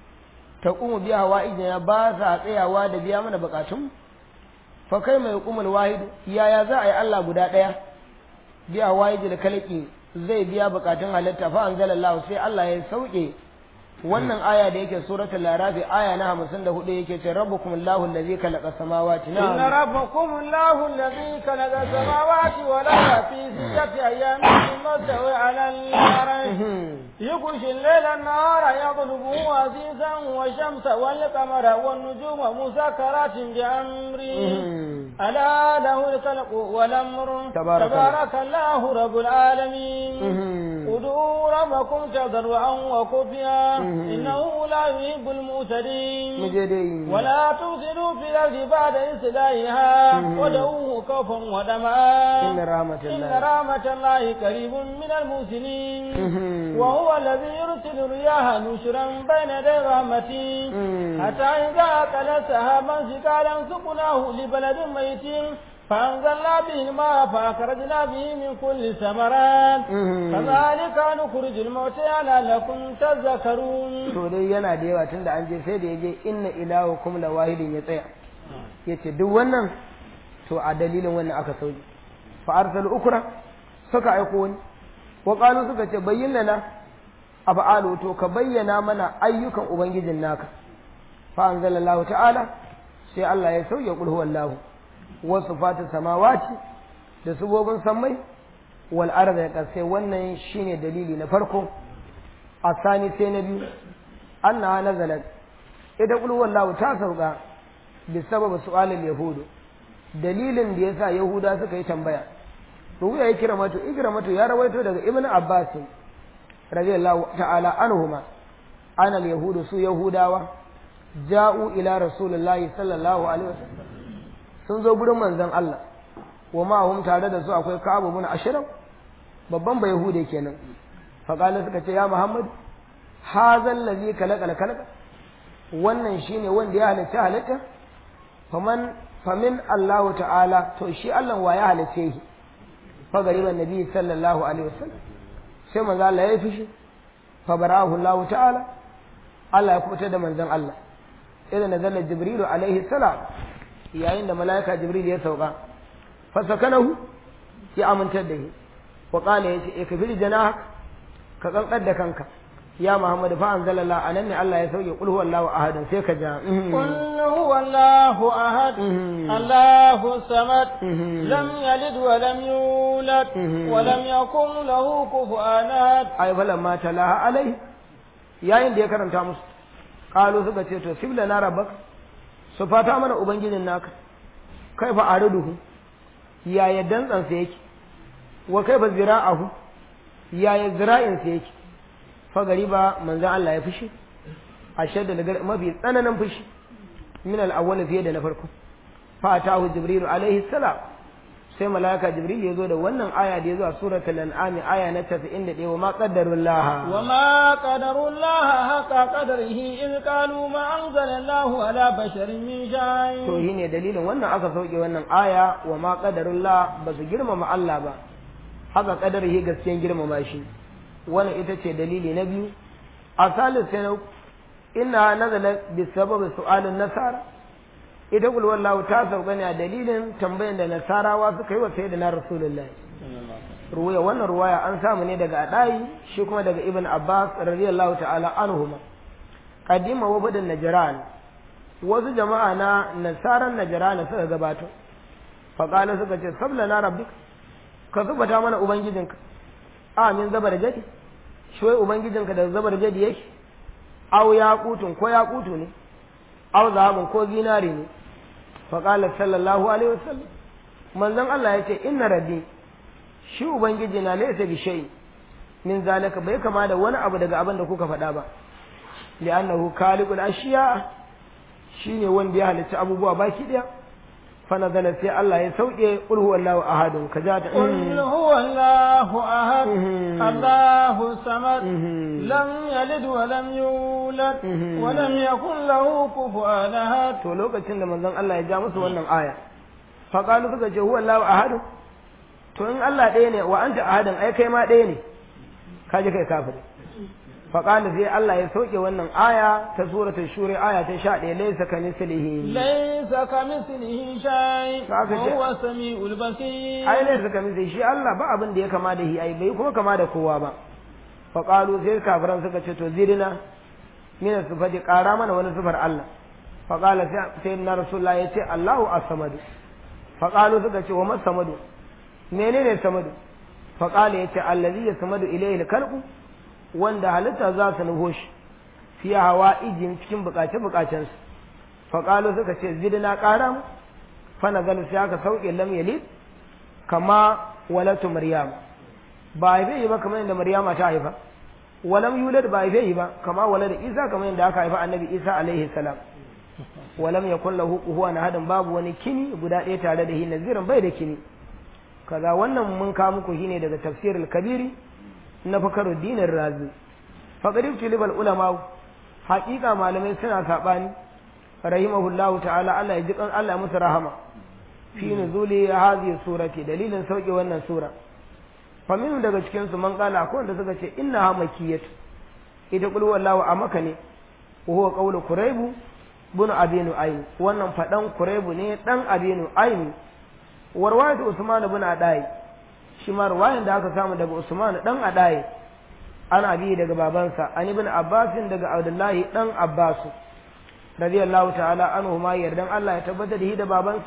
ta kuma biya hawa ya ba sa tsayawa da biya mana bukatunmu fa kai mai kumul wahidu yaya za a yi Allah guda ɗaya biya wahidu da kalaki zai biya bukatun halitta fa anzalallahu sai Allah ya sauke wannan aya da yake suratul larafi aya na 54 yake ce rabbukum allahu allazi khalaqa samawati na inna rabbakum allahu allazi khalaqa samawati wal arda fi sittati ayamin thumma stawa 'ala al-arsh yughshi al-layla an-nahara yatlubuhu azizan wa shamsa wal qamara wan nujuma musakkaratin bi amri ala lahu al-khalqu wal amru tabarakallahu rabbul alamin ud'u rabbakum tadarruan wa khufiya إنه لا يحب المعتدين ولا تفسدوا في الأرض بعد إصلاحها ودعوه خوفا وطمعا إن رحمة الله إن رحمة الله قريب من المحسنين وهو الذي يرسل الرياح نشرا بين يدي رحمته حتى إذا أكل سحابا ثقالا سقناه لبلد ميت فأنزلنا به الماء فأخرجنا به من كل ثمرات كذلك نخرج الموتى لعلكم تذكرون to dai yana da yawa tunda an je sai da yaje inna ilahukum la wahidin ya tsaya yace duk wannan to a dalilin wannan aka sauke fa arsalu ukra suka aiko wani wa qalu suka ce bayyana lana af'alu to ka bayyana mana ayyukan ubangijin naka fa anzalallahu ta'ala sai Allah ya sauke qul huwallahu wasu fata samawati da subobin sammai wal arda ya kasai wannan shine dalili na farko a sani sai na biyu annaha nazalat ita qul wallahu ta sauka bi sabab su'alil yahudu dalilin da yasa yahuda suka yi tambaya ruya ya kira mato ikira mato ya rawaito daga ibn abbas radiyallahu ta'ala anhuma anal yahudu su yahudawa ja'u ila rasulullahi sallallahu alaihi wasallam sun zo gurin manzon Allah wa ma'ahum tare da su akwai Ka'ab ibn Ashraf babban bai Yahude kenan fa kana suka ce ya Muhammad hazal ladhi kalaqal kalaqa wannan shine wanda ya halitta halitta faman famin Allah ta'ala to shi Allah wa ya halice shi fa gariban nabi sallallahu alaihi wasallam sai manzo Allah ya yi fushi fa bara'ahu Allah ta'ala Allah ya kubutar da manzon Allah idan nazala jibrilu alaihi salam yayin da malaika jibril ya sauka fa sakanahu ya amintar da shi wa qala yace e kafir janah ka kankar da kanka ya Muhammad fa anzalallah anan ne Allah ya sauke qul huwallahu ahad sai ka ja قل هو الله أحد الله الصمد لم يلد ولم يولد ولم يكن له كفوا أحد ai falamma talaha alai yayin da ya karanta musu qalu suka ce to sibla na rabbak su fata mana ubangijin naka kai fa ariduhu yaya dantsan sa yake wa kai fa zira'ahu yaya zira'in sa yake fa gariba manzon Allah ya fushi ashadda daga mafi tsananin fushi min al-awwal fiye da na farko fa atahu jibril alaihi salam sai malaka jibril ya zo da wannan aya da ya zo a suratul an'am aya na 91 wa ma qaddarullah وما قدر الله حق قدره إذ قالوا ما أنزل الله على بشر من شيء to shine dalilin wannan aka sauke wannan aya wa ma qadarullah ba su girmama Allah ba haka qadarihi gaskiyan girmama shi wannan ita ce dalili na biyu a salis sai na inna nazala bi sababi su'alin nasara ita kul wallahu ta sauka ne a dalilin tambayan da nasarawa suka yi wa sayyidina rasulullahi ruwaya wannan ruwaya an samu ne daga adai shi kuma daga ibn abbas radiyallahu ta'ala anhuma qadima wa badan najran wasu jama'a na nasaran najran suka gabato faqala suka ce sabla na rabbik ka zubata mana ubangijinka amin zabar jadi shi wai ubangijinka da zabar jadi yake aw yaqutun ko yaqutu ne aw zahabun ko zinari ne faqala sallallahu alaihi wasallam manzon Allah ya ce inna rabbi shi ubangiji na laysa bi shay min zalika bai kama da wani abu daga abin da kuka faɗa ba li'annahu khaliqul ashiya shine wanda ya halitta abubuwa baki daya fa nazala sai Allah ya sauke qul huwallahu ahadun kaja ta قل هو الله أحد الله الصمد لم يلد ولم يولد ولم يكن له كفوا أحد to lokacin da manzon Allah ya ja musu wannan aya fa qalu suka ce huwallahu ahadun to in Allah ɗaya ne wa anta ahadun ai kai ma ɗaya ne kaje kai kafiri faƙali sai Allah ya sauke wannan aya ta suratul shura aya ta 11 laysa kamithlihi ليس كمثله شيء Haka ce. وهو السميع البصير ai laysa kamithlihi shi Allah ba abin da ya kama da shi ai bai kuma kama da kowa ba faƙalu sai kafiran suka ce to zidina min sifati ƙara mana wani sifar Allah faƙala sai sai na rasulullah ya ce Allahu as-samad faƙalu suka ce wa mas samadu menene samadu faƙala ya ce allazi yasmadu ilayhi al-khalqu wanda halitta za su nufo shi fi hawa ijin cikin bukace-bukacensu faƙalo suka ce zidina ƙara mu fana galu sai aka sauke lam yalid kama walatu maryam ba haife yi ba kamar yadda maryama ta haifa walam yulad ba haife yi ba kama walada isa kamar yadda aka haifa annabi isa alaihi salam walam yakul lahu kuhuwan hadin babu wani kini guda ɗaya tare da shi nazirin bai da kini kaza wannan mun kawo muku shine daga tafsirul kabiri na fakaruddin razi faqarib tilibal ulama haƙiƙa malamai suna saɓani rahimahullahu ta'ala Allah ya ji kan Allah ya musu rahama fi nuzuli hadhihi surati dalilin sauke wannan sura famin daga cikin su man kala akwai wanda suka ce inna ha makiyat ita qul wallahu a maka ne wa huwa qawlu quraibu bin abinu ayn wannan fadan quraibu ne dan abinu ayn warwayat usman bin adai shi ma ruwayan da aka samu daga usman dan adai ana bi daga babansa an ibn abbasin daga abdullahi dan abbasu radiyallahu ta'ala anhu ma yardan Allah ya tabbatar da shi da babansa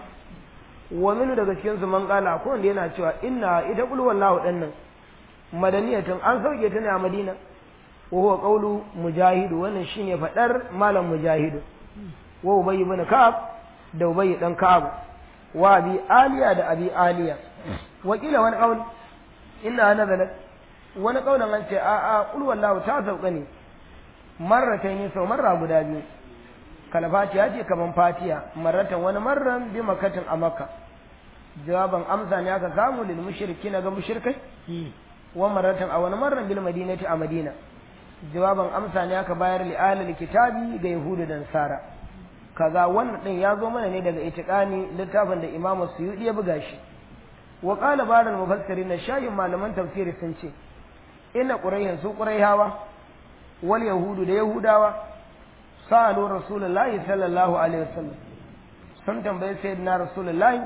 wa min daga cikin su man kala ko wanda yana cewa inna ita qul wallahu dinnan madaniyatun an sauke ta ne a Madina wa huwa qawlu mujahidu wannan shine fadar malam mujahidu wa ubay ibn ka'ab da ubay dan ka'ab wa abi aliya da abi aliya wa kila wani qawl inna nazalat wani kaunan an ce a a qul wallahu ta sauka ne marratan sau marra guda biyu kalfatiya ce kaman fatiya marratan wani marran bi makatin a makka jawaban amsa ne aka samu lil mushriki na ga mushrikai wa marratan a wani marran bil madinati a madina jawaban amsa ne aka bayar li alil kitabi ga yahudu da nasara kaza wannan din ya zo mana ne daga itiqani littafin da imamu suyudi ya buga shi wa qala baral mufassirin shayin malaman tafsiri sun ce inna qurayhin su qurayhawa wal yahudu da yahudawa sa'alu rasulullahi sallallahu alaihi wasallam sun tambaye sayyidina rasulullahi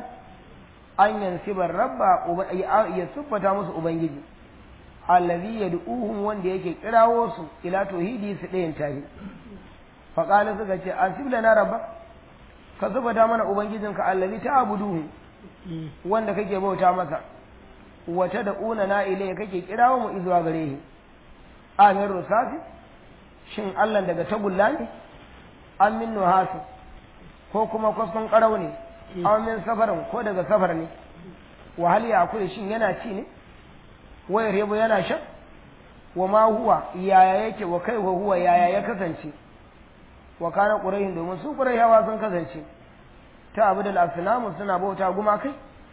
an yansibar rabba ya siffata musu ubangiji allazi yad'uhum wanda yake kirawo su ila tauhidi su ɗayan tahi fa qala suka ce asib lana rabba ka siffata mana ubangijinka allazi ta'buduhu wanda kake bauta masa wata da una na ilai kake kirawo mu izuwa gare shi amin rusafi shin Allah daga tagulla ne an min nuhasu ko kuma kwaskon karau ne an min safarin ko daga safar ne wa hal ya kula shin yana ci ne wayar yabo yana shan wa ma huwa yaya yake wa kai wa huwa yaya ya kasance wa kana qurayhin domin su qurayhawa sun kasance ta abu da asnamu suna bauta gumakai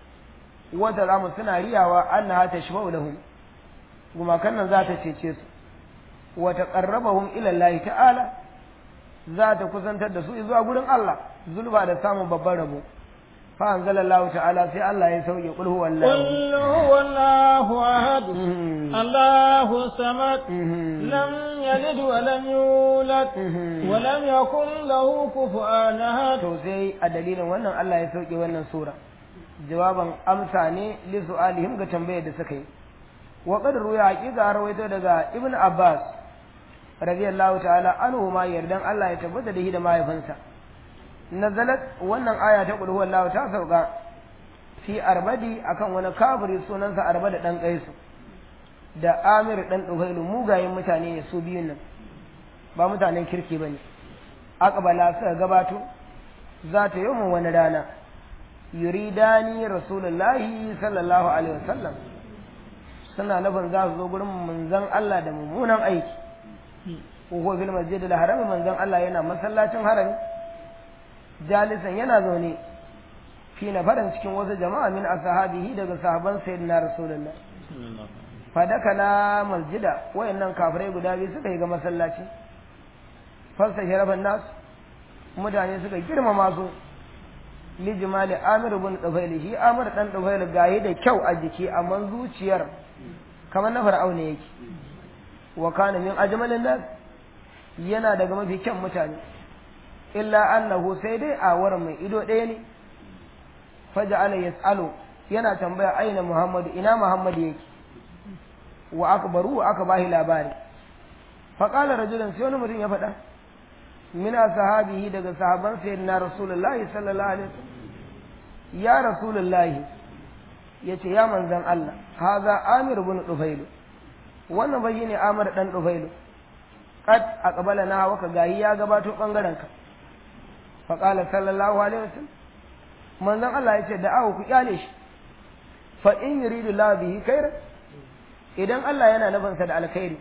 wata zamu suna riyawa annaha tashfa'u lahum gumakan nan za ta cece su wa taqarrabahum ila Allah ta'ala za ta kusantar da su zuwa gurin Allah zulba da samun babban rabo fa anzalallahu ta'ala sai Allah ya sauke qul huwallahu قل هو الله أحد الله الصمد لم يلد ولم يولد ولم يكن له كفوا أحد to sai a dalilin wannan Allah ya sauke wannan sura jawaban amsa ne li su'alihim ga tambayar da suka yi wa qad ruya haqiqa rawaito daga ibn abbas radiyallahu ta'ala anhu ma yardan Allah ya tabbata da shi da mahaifinsa nazalat wannan aya ta qul huwallahu ta sauka fi arbadi akan wani kafiri sunansa arbada dan kaisu da amir dan dufailu mugayen mutane ne su biyun nan ba mutanen kirki bane aqbala suka gabato za ta yi wani rana yuridani rasulullahi sallallahu alaihi wasallam suna nufin za su zo gurin manzon Allah da mummunan aiki ko fil masjid al haram manzon Allah yana masallacin harami jalisan yana zaune fi farin cikin wasu jama'a min ashabihi daga sahaban sayyidina rasulullah fadakala masjida wayannan kafirai guda biyu suka yi ga masallaci fasta sharafan nasu mutane suka girmama su lijimali amir bin dufaili shi amir dan dufaili gaye da kyau a jiki amma zuciyar kamar na fir'auna yake wa kana min ajmalin nas yana daga mafi kyan mutane illa annahu sai dai a wurin mai ido ɗaya ne faja'ala yas'alu yana tambaya aina muhammadu ina muhammadu yake wa akbaru wa aka bahi labari faqala rajulun sai wani mutum ya faɗa min sahabihi daga sahaban sayyidina rasulullahi sallallahu alaihi wasallam ya rasulullahi yace ya manzon Allah haza amir ibn dufailu wannan bai ne amir dan dufailu qad aqbala na waka gahi ya gabato bangaren ka fa qala sallallahu alaihi wasallam manzon Allah yace da awu ku kyale shi fa in yuridu la bihi khair idan Allah yana nufinsa da alkhairi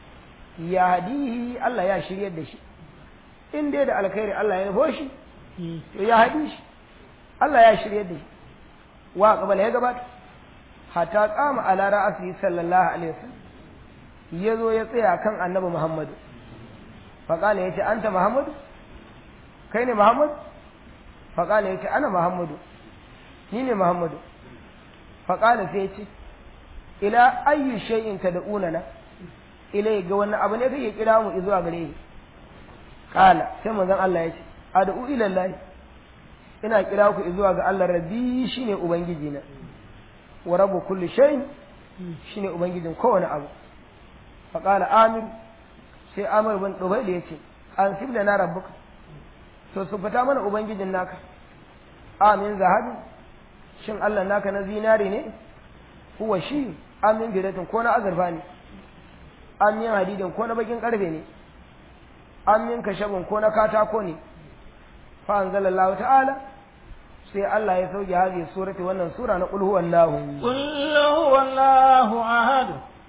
ya hadihi Allah ya shiryar da shi in dai da alkhairi Allah ya nufo shi to ya haɗi shi Allah ya shirye da shi wa qabala ya gabata hatta qama ala ra'asi sallallahu alaihi wasallam ya zo ya tsaya kan annabi Muhammadu fa qala yace anta Muhammadu kai ne Muhammadu fa qala yace ana Muhammadu ni ne Muhammadu fa qala sai yace ila ayyi shay'in tad'una na ilai ga wannan abu ne kake kira mu zuwa gare ni kala sai manzon Allah ya ce ad'u ila Allah ina kira ku zuwa ga Allah rabbi shine ubangiji na wa rabbu kulli shay shine ubangijin kowane abu fa qala amir sai amir bin dubai da yace an sibla na rabbuka to su fita mana ubangijin naka amin zahabi shin Allah naka na zinari ne huwa shi amin bidatin ko na azurfa ne amin hadidin ko na bakin karfe ne an min kashabin ko na katako ne fa anzalallahu ta'ala sai Allah ya sauke hadhihi surati wannan sura na qul huwallahu qul huwallahu ahad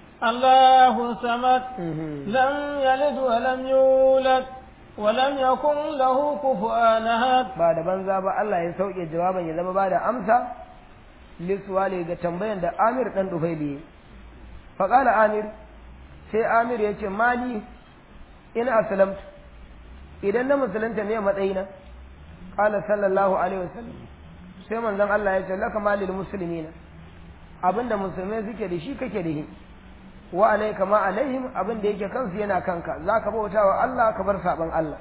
Allahu samad lam yalid wa lam yulad wa lam yakun lahu kufuwan ahad ba da banza ba Allah ya sauke jawaban ya zama ba da amsa liswali ga tambayan da Amir dan Dufaili fa qala Amir sai Amir ya ce mali in aslamtu idan na musulunta ne matsayina qala sallallahu alaihi wasallam sai manzon Allah ya ce laka malil muslimina abinda musulmai suke da shi kake da shi wa alayka ma alaihim abin da yake kansu yana kanka zaka bauta wa Allah ka bar saban Allah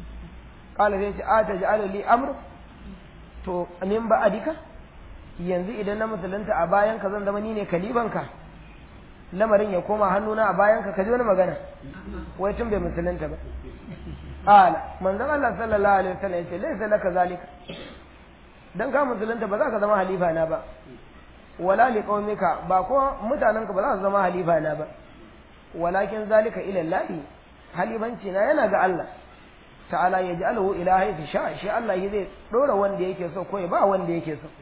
qala sai ce ataj'alu li amr to min ba adika yanzu idan na musulunta a bayan ka zan zama ni ne kalibanka lamarin ya koma hannuna a bayan ka ka ji wani magana wai tun bai musulunta ba qala manzon Allah sallallahu alaihi wasallam yace laysa laka zalika dan ka musulunta ba za ka zama halifa na ba wala li qaumika ba ko mutanenka ba za su zama halifa na ba walakin zalika ila Allah halifanci na yana ga Allah ta'ala ya ji alahu ila haifi sha shi Allah yi zai dora wanda yake so ko ya ba wanda yake so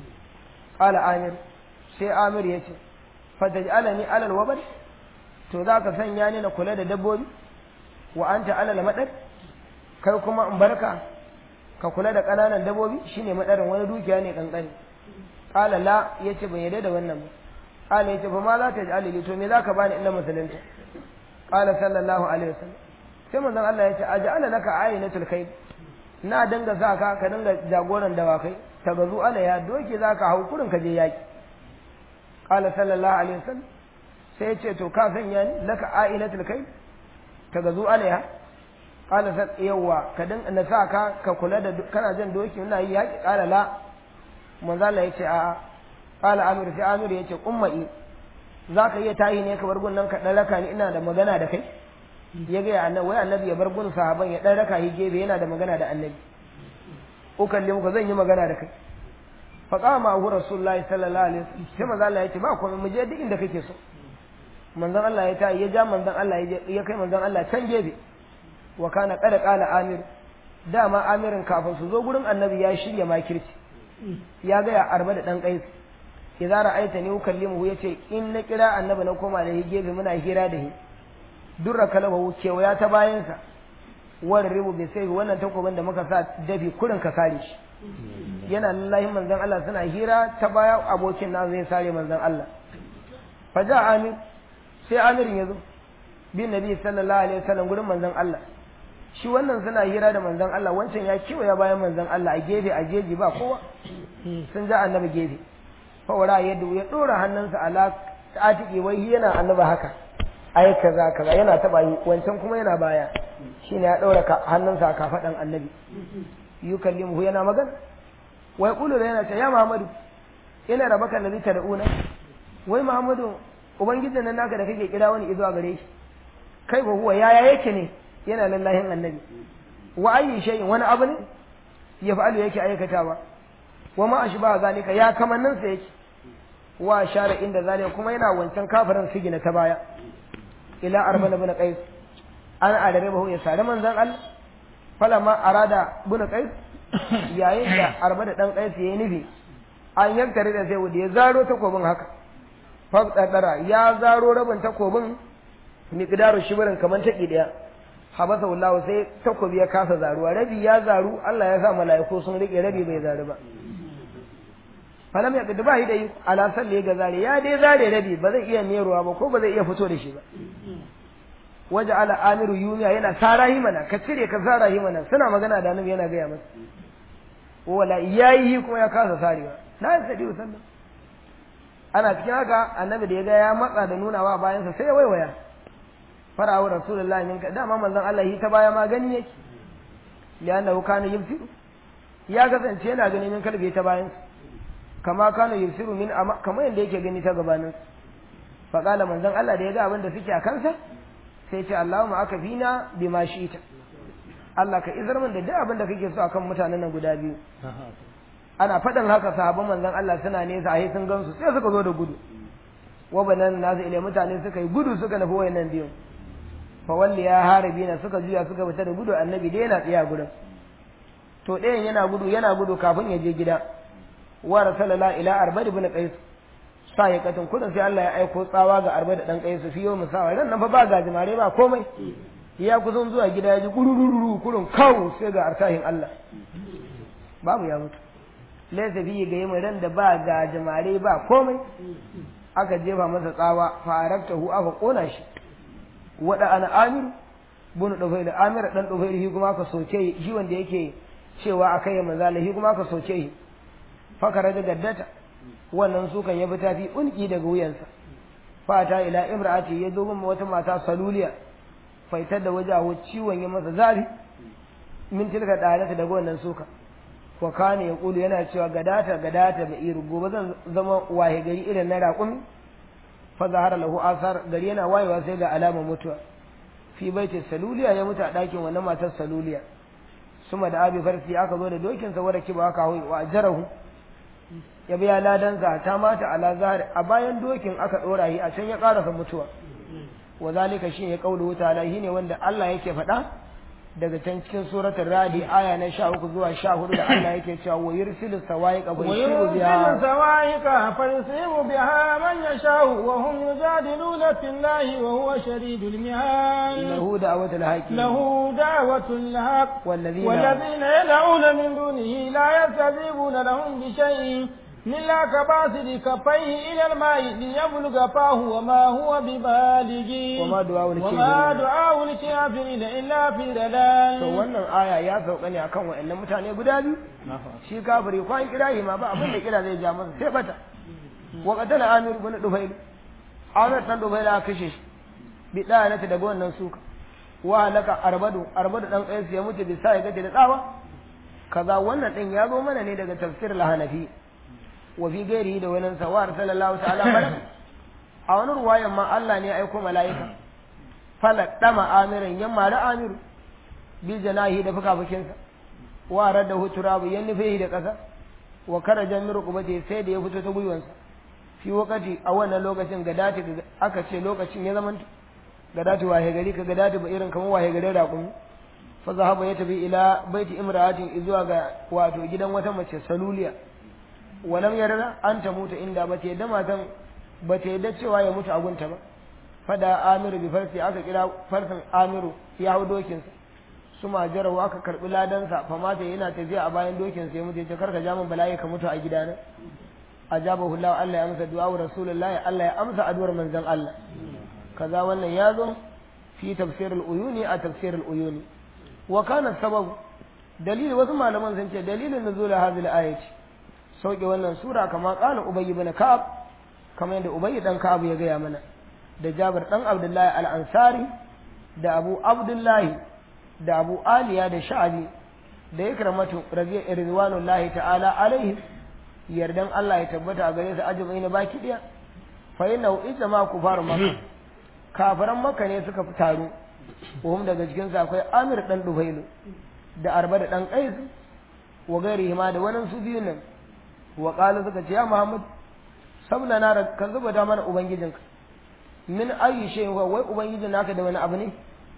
qala amir sai amir yace fataj'alani alal wabal to za ka sanya ni na kula da dabbobi wa anta alal madar kai kuma in barka ka kula da ƙananan dabbobi shine madarin wani dukiya ne kankani qala la yace ban yarda da wannan ba qala yace fa ma za ta ji li to me zaka bani illa musulunta qala sallallahu alaihi wasallam sai manzon Allah yace aj'ala laka aynatul khayr na danga sa ka ka dinga jagoran dawakai ta gazu ala ya doke zaka hau kurin ka je yaki qala sallallahu alaihi wasallam sai yace to ka sanya ni laka aynatul khayr ta gazu ala ya qala sai yawa ka dinga na sa ka ka kula da kana jan doki ina yi yaki qala la manzala ya ce a ƙala amir sai amir ya ce umma'i za ka iya tayi ne ka bar gun nan ka ɗan raka ni ina da magana da kai ya gaya annabi wai annabi ya bar gun sahaban ya ɗan raka shi gefe yana da magana da annabi ukalli muka zan yi magana da kai fa qama hu rasulullahi sallallahu alaihi wasallam sai manzo Allah ya ce ba komai mu je duk inda kake so manzon Allah ya tayi ya ja manzon Allah ya kai manzon Allah can gefe wa kana qad qala amir dama amirin kafin su zo gurin annabi ya shirya makirci ya gaya arba da ɗan ƙais idza ra'aita ni ukallimuhu yace in na kira annabi na koma da gefe muna hira da shi durra kalaba kewaya ta bayansa wani ribu bai sai wannan takobin da muka sa dafi kurin ka sare shi yana lallahi manzon Allah suna hira ta baya abokin na zai sare manzon Allah fa ja amir sai amirin yazo bin nabi sallallahu alaihi wasallam gurin manzon Allah shi wannan suna hira da manzon Allah wancan ya kewaya bayan manzon Allah a gefe a jeji ba kowa sun ja annabi gefe fawara yadda ya dora hannunsa ala atiki wai yana annabi haka ai kaza kaza yana taba yi wancan kuma yana baya shine ya dora hannunsa a kafadan annabi yukallimuhu yana magana wai kulu yana ce ya Muhammadu ina rabaka nabi tad'una wai Muhammadu ubangijin nan naka da kake kira wani izuwa gare shi kai ba huwa yaya yake ne yana lallahin annabi wa ayi shay'in wani abu ne ya fa'alu yake aikatawa wa ma ashba zalika ya kamannin sa yake wa shara inda zalika kuma yana wancan kafirin sigina ta baya ila arban ibn qais an adare bahu ya sare manzon Allah falama arada ibn qais yayin da arba da dan qais yayi nufi an yankare da sai wanda ya zaro takobin haka fa ya zaro rabin takobin miqdaru shibirin kaman taki daya habasa wallahu sai takobi ya kasa zaruwa rabi ya zaru Allah ya sa mala'iku sun rike rabi bai zaru ba falam ya kadu ba shi da yi ala salli ga zare ya dai zare rabi ba zai iya meruwa ba ko ba zai iya fito da shi ba waje ala amiru yumiya yana sara mana ka cire ka sara mana suna magana da annabi yana gaya masa wala yayi kuma ya kasa sarewa na yi sadi sallam ana cikin haka annabi da ya ga ya matsa da nunawa bayansa sai ya waiwaya farawa rasulullahi min ka dama manzon Allah yi ta baya ma gani yake liannahu kana yubsiru ya kasance yana gani min kalbi ta bayan kama kana yubsiru min ama kamar yanda yake gani ta gabanin fa qala manzon Allah da ya ga abin da suke a kansa sai ce Allahumma aka fina bima shi'ta Allah ka izar min da duk abin da kake so akan mutanen nan guda biyu ana faɗin haka sahabban manzon Allah suna nesa a sun gansu sai suka zo da gudu wa banan nasu ile mutane suka yi gudu suka nufi wayannan biyun fa walli ya harabi na suka juya suka fita da gudu annabi dai yana tsaya gurin to ɗayan yana gudu yana gudu kafin ya je gida wa rasulullah ila arbad ibn qais sa ya katin kudin sai Allah ya aiko tsawa ga arbad dan qais fi yau musawa ran nan fa ba gajimare ba komai ya kusan zuwa gida ya ji gurururu kurun kawo sai ga artahin Allah babu ya mutu laysa fi ga yamma ran da ba gajimare ba komai aka jefa masa tsawa faraktahu aka kona shi wada ana amiru bunu dufai da amir dan dufai shi kuma aka soke shi wanda yake cewa akai ya manzala shi kuma aka soke shi fakara da gaddata wannan sukan ya bi tafi unki daga wuyansa fata ila imra'ati ya zo min wata mata saluliya faitar da wajahu ciwon ya masa zafi min tilka dalata daga wannan suka wa kana ya kulu yana cewa gadata gadata da iru gobe zan zama wahe gari irin na raƙumi fa zahara lahu asar gari yana wayewa sai ga alamar mutuwa fi baitin saluliya ya mutu a ɗakin wannan matar saluliya suma da abi farsi aka zo da dokin sa wada kiba aka hawi wa ajarahu ya biya ladansa ta mata ala zahar a bayan dokin aka dora shi a can ya karasa mutuwa wa zalika shi ya kaulu ta'ala ne wanda Allah yake faɗa daga can cikin suratul radi aya na 13 zuwa 14 da Allah yake cewa wa yursilu sawaiqa fa yusibu biha ويرسل سواعق فيصيب بها من يشاء وهم يجادلون في الله وهو شديد المهان lahu da'watul haqi له دعوة الحق والذين والذين يدعون من دونه لا يستجيبون لهم بشيء إلا كباسط كفيه إلى الماء ليبلغ فاه وما هو ببالغ وما دعاء الكافرين وما دعاء الكافرين إلا في ضلال to wannan aya ya sauka ne akan wayannan mutane guda biyu shi kafiri kwan kirahi ma ba abin da kira zai ja masa sai bata wa qatala amir ibn dufail amir dan dufail aka kashe shi bi dayanata daga wannan suka wa halaka arbadu arbadu dan qais ya mutu bisa ya gaje da tsawa kaza wannan din ya zo mana ne daga tafsir al-hanafi wa fi gairihi da wannan sawar sallallahu ta'ala alaihi a wani ruwayan ma Allah ne ya aiko mala'ika falak dama amirin yamma da amiru bi janahi da fukafukinsa wa radda huturabu yan nufe da ƙasa wa karajan min rukubati sai da ya fito ta gwiwansa fi wakati a wannan lokacin gadati aka ce lokacin ya zama gadati wahe gari ka gadati ba irin kamar wahe garin raƙumi fa zahaba ya tafi ila baiti imra'atin zuwa ga wato gidan wata mace saluliya walam yarda an ta mutu inda ba ta yadda matan ba ta yadda cewa ya mutu a gunta ba fada amiru bi farsi aka kira farsin amiru ya hau dokinsa su majarawa aka karbi ladansa fa mata yana tafiya a bayan dokinsa ya mutu ya ce karka ja min bala'i ka mutu a gidana ajabahu Allah Allah ya amsa du'a rasulullahi Allah ya amsa addu'ar manzon Allah kaza wannan ya zo fi tafsir al-uyuni a tafsir al-uyuni wa kana sababu dalili wasu malaman sun ce dalilin nuzul hadhihi al-ayati sauke wannan sura kama qala ubay ibn ka'ab kamar yadda ubay dan ka'ab ya gaya mana da Jabir dan Abdullahi al-Ansari da Abu Abdullahi da Abu Aliya da Sha'abi da Ikramatu radiyallahu ta'ala alaihi yardan Allah ya tabbata a gare su ajmai na baki daya fa inna ijma kufar makka kafiran makka ne suka fi taro wahum daga cikin su akwai Amir dan Dufailu da Arba da dan Qais wa gairihi ma da wannan su biyun nan wa qala suka ce ya Muhammad sabna na kan zuba da mana ubangijinka min ayi shay huwa wai ubangijin naka da wani abu ne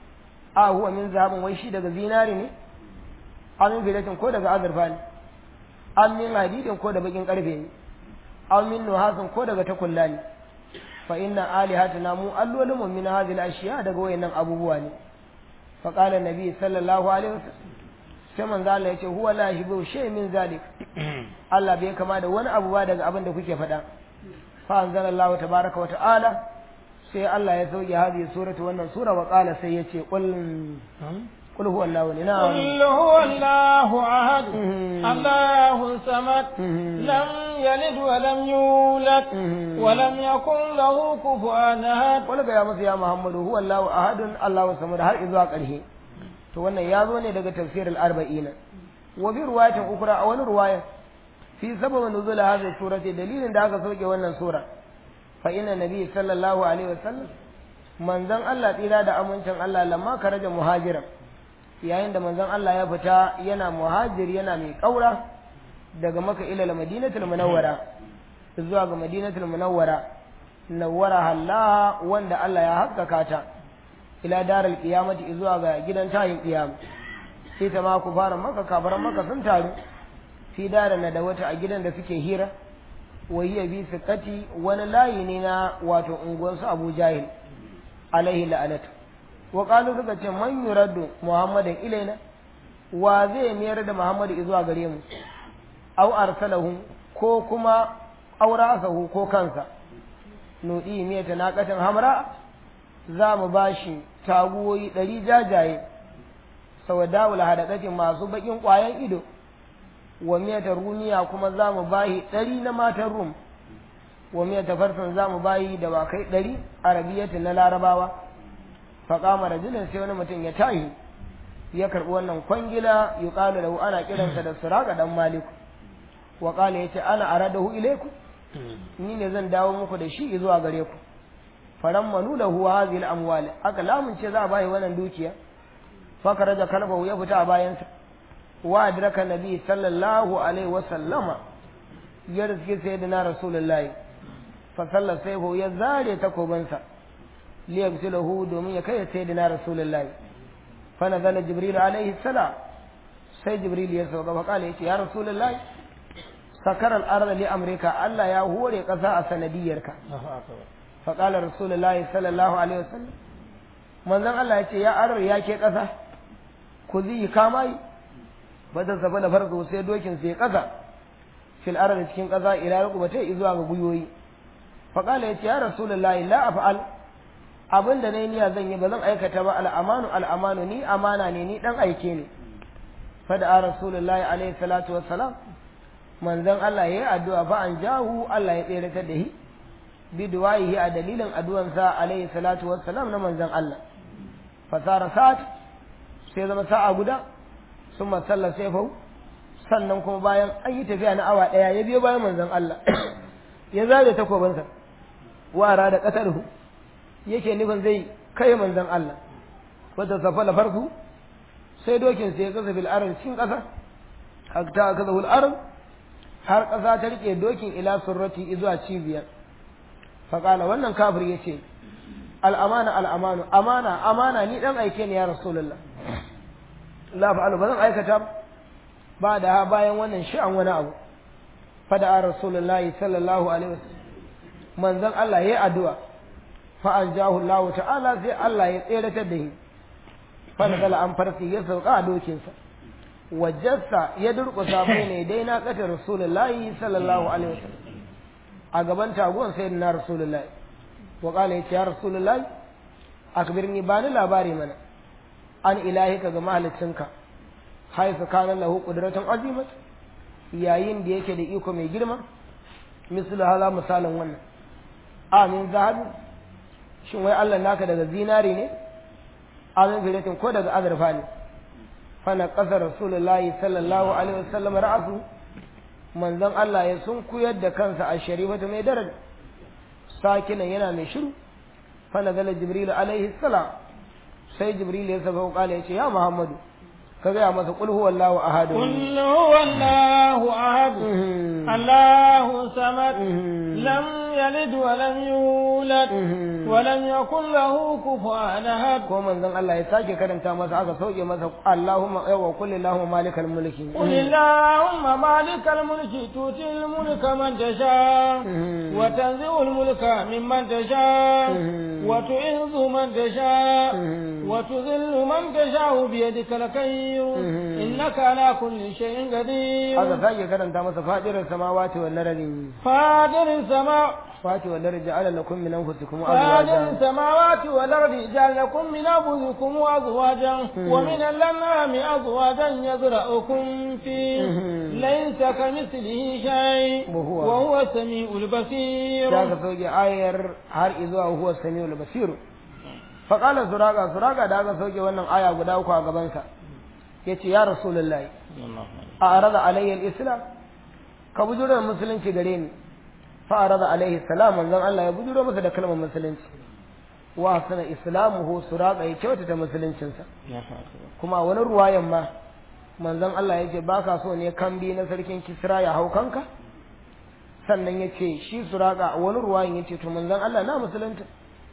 a huwa min zahabin wai shi daga zinari ne amin filatin ko daga azurfa ne an min hadidin ko da bakin karfe ne an min nuhasin ko daga takulla ne fa inna alihatuna mu allolin mu min hadhihi ashiya daga wayannan abubuwa ne fa qala nabi sallallahu alaihi wasallam sai manzo Allah yace huwa la yahibu shay min zalik Allah bai kama da wani abu ba daga abin da kuke faɗa fa anzalallahu tabaraka wa ta'ala sai Allah ya sauke hadhihi suratu wannan sura wa qala sai yace qul qul huwa Allahu na'am قل هو الله أحد الله الصمد لم يلد ولم يولد ولم يكن له كفوا أحد qul ga ya musu ya Muhammadu huwa Allahu ahadun Allahu samad har izuwa ƙarshe to wannan ya zo ne daga tafsirul arba'in wa bi riwayatin ukra a wani riwaya fi sababin nuzul hadhihi surati dalilin da aka sauke wannan sura fa inna nabi sallallahu alaihi wasallam manzon Allah tsira da amincin Allah lamma karaja muhajiran yayin da manzon Allah ya fita yana muhajir yana mai kaura daga maka ila madinatul munawwara zuwa ga madinatul munawwara nawwara Allah wanda Allah ya haskaka ta ila daral qiyamati zuwa ga gidan tayin qiyam sai ta ma ku fara maka kafaran maka sun taru fi darin da wata a gidan da suke hira wa hiya bi siqati wani layi ne na wato unguwansu Abu Jahil alaihi la'anatu wa qalu suka ce man yuraddu muhammadan ilaina wa zai mayar da muhammadu zuwa gare mu aw arsalahu ko kuma aurasahu ko kansa nudi miyata naqatin hamra za mu bashi taguwoyi ɗari jajaye sawadawul hadaqatin masu bakin ƙwayan ido wa miyata rumiya kuma za mu bashi ɗari na matan rum wa miya tafarsan za mu bayi da wakai ɗari arabiyyatin na larabawa faƙama rajulin sai wani mutum ya tahi ya karɓi wannan kwangila yi ƙalu lahu ana kiransa da suraka ɗan maliku wa ƙala ya ce ana aradahu ilaiku ni ne zan dawo muku da shi zuwa gare ku faran manu lahu hadhihi al-amwal aka lamunce za a bayi wannan dukiya faka raja kalbahu ya fita a bayansa wa adraka nabi sallallahu alaihi wa sallama ya riske sayyidina rasulullahi fa salla sayfu ya zare takobansa li yabsilahu domin ya kai sayyidina rasulullahi fa nazala jibril alaihi salam sai jibril ya sauka fa kala yace ya rasulullahi sakar al-arda li amrika Allah ya hore kasa a sanadiyarka fa qala rasulullahi sallallahu alaihi wasallam manzon Allah yace ya arar ya ke kasa ku zai kama yi ba da safa da farko sai dokin sai kasa fil ardi cikin kasa ila rukubatai zuwa ga guyoyi fa qala yace ya rasulullahi la af'al abinda nayi niyya zan yi ba zan aikata ba al'amanu al'amanu ni amana ne ni dan aike ne fa da rasulullahi alaihi salatu wassalam manzon Allah yayi addu'a fa an jahu Allah ya tsere ta da shi bi duwayihi a dalilin addu'ansa alaihi salatu wassalam na manzon Allah fasara sa'at sai zama sa'a guda sun masalla sai fau sannan kuma bayan an yi tafiya na awa ɗaya ya biyo bayan manzon Allah ya zare takobinsa wara da ƙasarhu yake nufin zai kai manzon Allah wata safa da farko sai dokin sai ya kasa bil arin cikin ƙasa hatta aka zahul arin har ƙasa ta rike dokin ila surrati zuwa cibiyar faƙala wannan kafir ya ce al'amana al'amanu amana amana ni ɗan aike ne ya rasulullah la fa'alu ba zan aikata ba da bayan wannan sha'an wani abu fada a rasulullah sallallahu alaihi wasallam manzon Allah yayi addu'a fa anjahu Allah ta'ala sai Allah ya tseratar da shi fa nazala an farsi ya sauka a dokinsa wajassa ya durƙusa bai ne dai na kata rasulullah sallallahu alaihi wasallam a gaban taguwan sayyidina rasulullah wa qala ya rasulullah akbirni bani labari mana an ilahika ga mahalicinka haifu kana lahu qudratun azimat yayin da yake da iko mai girma mislu hala misalin wannan amin zahabi shin wai Allah naka daga zinari ne amin filatin ko daga azurfa ne fana ƙasa rasulullahi sallallahu alaihi wasallam ra'asu manzon Allah ya sun kuyar da kansa a sharifatu mai daraja sakinan yana mai shiru fana zala jibril alaihi salam sai jibril ya saba kala ya ce ya muhammadu ka gaya masa qul huwallahu ahad قل هو الله أحد الله صمد لم يلد ولم يولد ولم يكن له كفوا أحد ko manzon Allah ya sake karanta masa aka sauke masa Allahumma aywa kulli Allahumma malikal mulki قل اللهم مالك الملك تؤتي الملك من تشاء وتنزع الملك ممن تشاء وتعز من تشاء وتذل من تشاء بيدك الخير إنك على كل شيء قدير aka sake karanta masa fadirar samawati wal ardi فاطر السماء fati wal ardi ja'ala lakum min anfusikum فاطر azwajan السماوات والأرض جعل لكم من أنفسكم أزواجا ومن الأنعام أزواجا يزرعكم فيه ليس كمثله شيء وهو- وهو السميع البصير da aka sauke ayar har izuwa huwa samiul basir fa qala suraga suraga da aka sauke wannan aya guda uku a gaban sa yace ya rasulullahi a arada alayhi al-islam ka bujuro da musulunci gare ni fa arada alayhi salam manzon Allah ya bujuro masa da kalmar musulunci wa sana islamuhu suraga ya kyautata musuluncinsa kuma wani ruwayan ma manzon Allah ya ce baka so ne kambi na sarkin Kisra ya hau kanka sannan ya ce shi suraka a wani ruwayan ya ce to manzon Allah na musulunta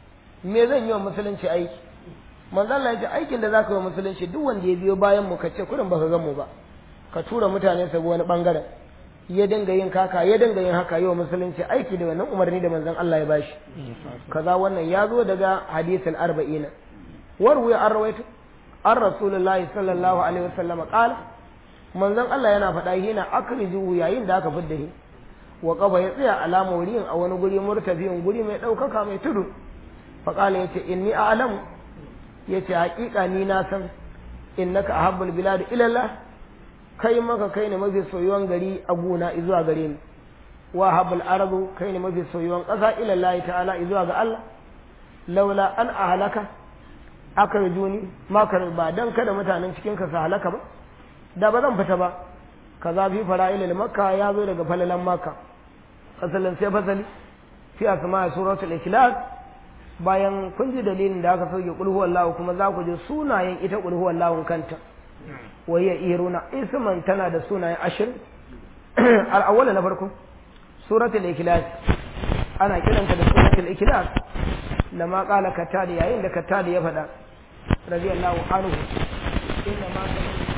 me zan yi wa musulunci aiki manzon Allah ya ce aikin da zaka yi wa musulunci duk wanda ya biyo bayan mu ka ce kurin baka gan mu ba ka tura mutane su bi wani bangaren ya dinga yin kaka ya dinga yin haka yi wa musulunci aiki da wannan umarni da manzon Allah ya bashi kaza wannan ya zo daga hadisin arba'ina warwi an rawaito an rasulullahi sallallahu alaihi wasallam qala manzon Allah yana faɗa hina akriju yayin da aka fidda shi wa qaba ya tsaya alama wurin a wani guri murtafiyin guri mai ɗaukaka mai tudu fa qala yace inni a'lamu yace haƙiƙa ni na san innaka ahabbul bilad ila Allah kai maka kai ne mafi soyuwan gari a gona zuwa gare ni wa habal ardu kai ne mafi soyuwan ƙasa ila Allah ta'ala zuwa ga Allah laula an ahalaka aka rujuni makar ba dan kada mutanen cikin ka su halaka ba da ba zan fita ba kaza fi fara'ilil makka ya zo daga falalan makka asalin sai fasali fi asma suratul ikhlas bayan kun ji dalilin da aka sauke qul huwallahu kuma za ku ji sunayen ita qul huwallahu kanta wa hiya iruna isman tana da sunayen ashir al-awwal na farko suratul ikhlas ana kiranta da suratul ikhlas lama qala katadi yayin da katadi ya faɗa radiyallahu anhu inna ma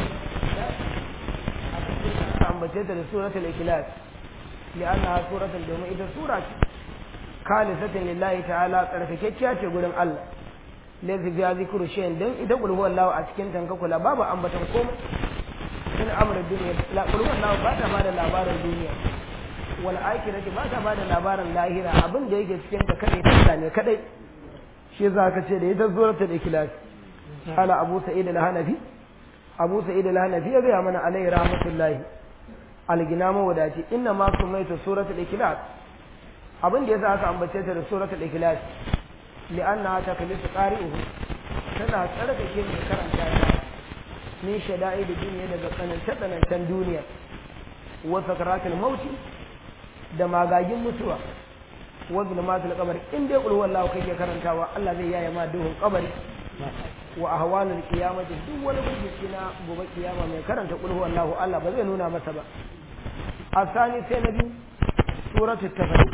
ambace ta da suratul ikhlas li'annaha suratul domin ita sura ce khalisatan lillahi ta'ala tsarkakekkiya ce gurin Allah laysa fiha zikru shay'in dan ita qul huwallahu a cikin tanka kula babu ambatan komai in amra dunya la qul huwallahu ba ta bada labarin duniya wal akhirati ba ta bada labarin lahira abin da yake cikin ta kadai ta ne kadai shi za ka ce da ita suratul ikhlas ala abu sa'id al-hanafi abu sa'id al-hanafi ya ga mana alaihi rahmatullahi algina mawadaci inna ma sumaita suratul ikhlas abin da yasa aka ambace ta da suratul ikhlas li'anna ta kalisu qari'uhu tana tsarkake mai karanta ta min shada'i da duniya daga tsanance tsanancen duniya wa sakaratul mauti da magagin mutuwa wa zulmatul qabr in dai qul wallahu kake karantawa Allah zai yaya ma duhun kabari wa ahwalul qiyamati duk wani bincike na gobe kiyama mai karanta qul wallahu Allah ba zai nuna masa ba asani sai na biyu suratul tafarik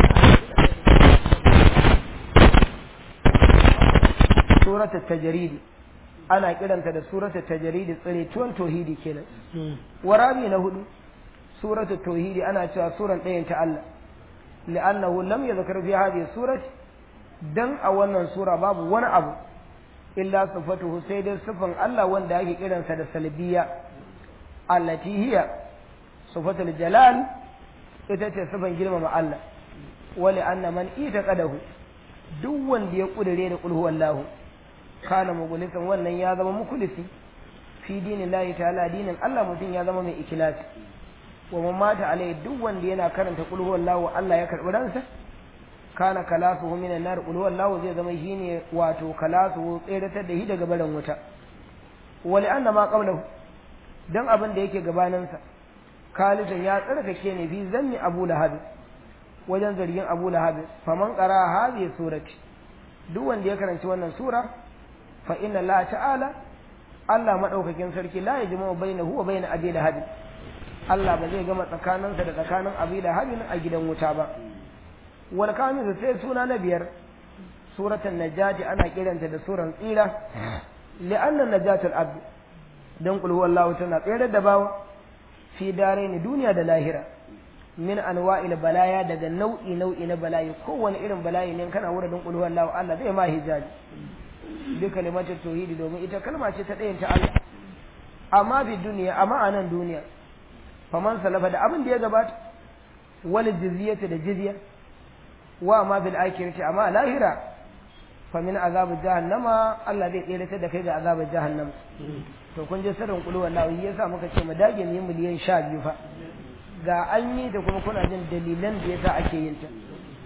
suratul tajridi ana kiranta da suratul tajridi tsire tuwon tauhidi kenan warabi na hudu suratul tauhidi ana cewa suran ɗayan ta Allah li'annahu lam yadhkar fi hadhihi surati dan a wannan sura babu wani abu illa sifatuhu sai dai sifan Allah wanda ake kiransa da salbiya allati hiya sifatul jalal ita ce sifan girmama Allah wali anna man ita qadahu duk wanda ya kudure da kulhu wallahu kana mugulisan wannan ya zama mukulisi fi dinin lahi ta'ala dinin Allah mutum ya zama mai ikilasi wa man mata alai duk wanda yana karanta kulhu wallahu Allah ya karbi ransa kana kalasuhu minan nar kulhu wallahu zai zama shine wato kalasuhu tseratar da shi daga barin wuta wali anna ma qablahu dan abin da yake gabaninsa kalidan ya tsarkake ne fi zanni abu lahab wajen zargin abu lahab faman qara hadhihi surati duk wanda ya karanci wannan sura fa inna la ta'ala Allah madaukakin sarki la yajma'u bainahu wa bain abi lahab Allah ba zai gama tsakaninsa da tsakanin abi lahab a gidan wuta ba wal kamisu sai suna na biyar suratul najati ana kiranta da suran tsira li'anna najatul abd dan qul huwallahu tana tsere da bawa fi daraini duniya da lahira min anwa'il balaya daga nau'i nau'i na bala'i kowane irin bala'i ne kana wurin qul huwallahu Allah zai ma hijabi bi kalimatul tauhidi domin ita kalma ce ta ɗayan ta Allah amma bi duniya amma a nan duniya faman salafa da abin da ya gabata wal jizyata da jizya wa ma bil akhirati amma lahira fa min azab jahannama Allah zai tsere da kai ga azab jahannama to kun je sirrin kulu wallahi yasa muka ce mu dage mu yi miliyan 12 fa ga an yi da kuma kuna jin dalilan da yasa ake yin ta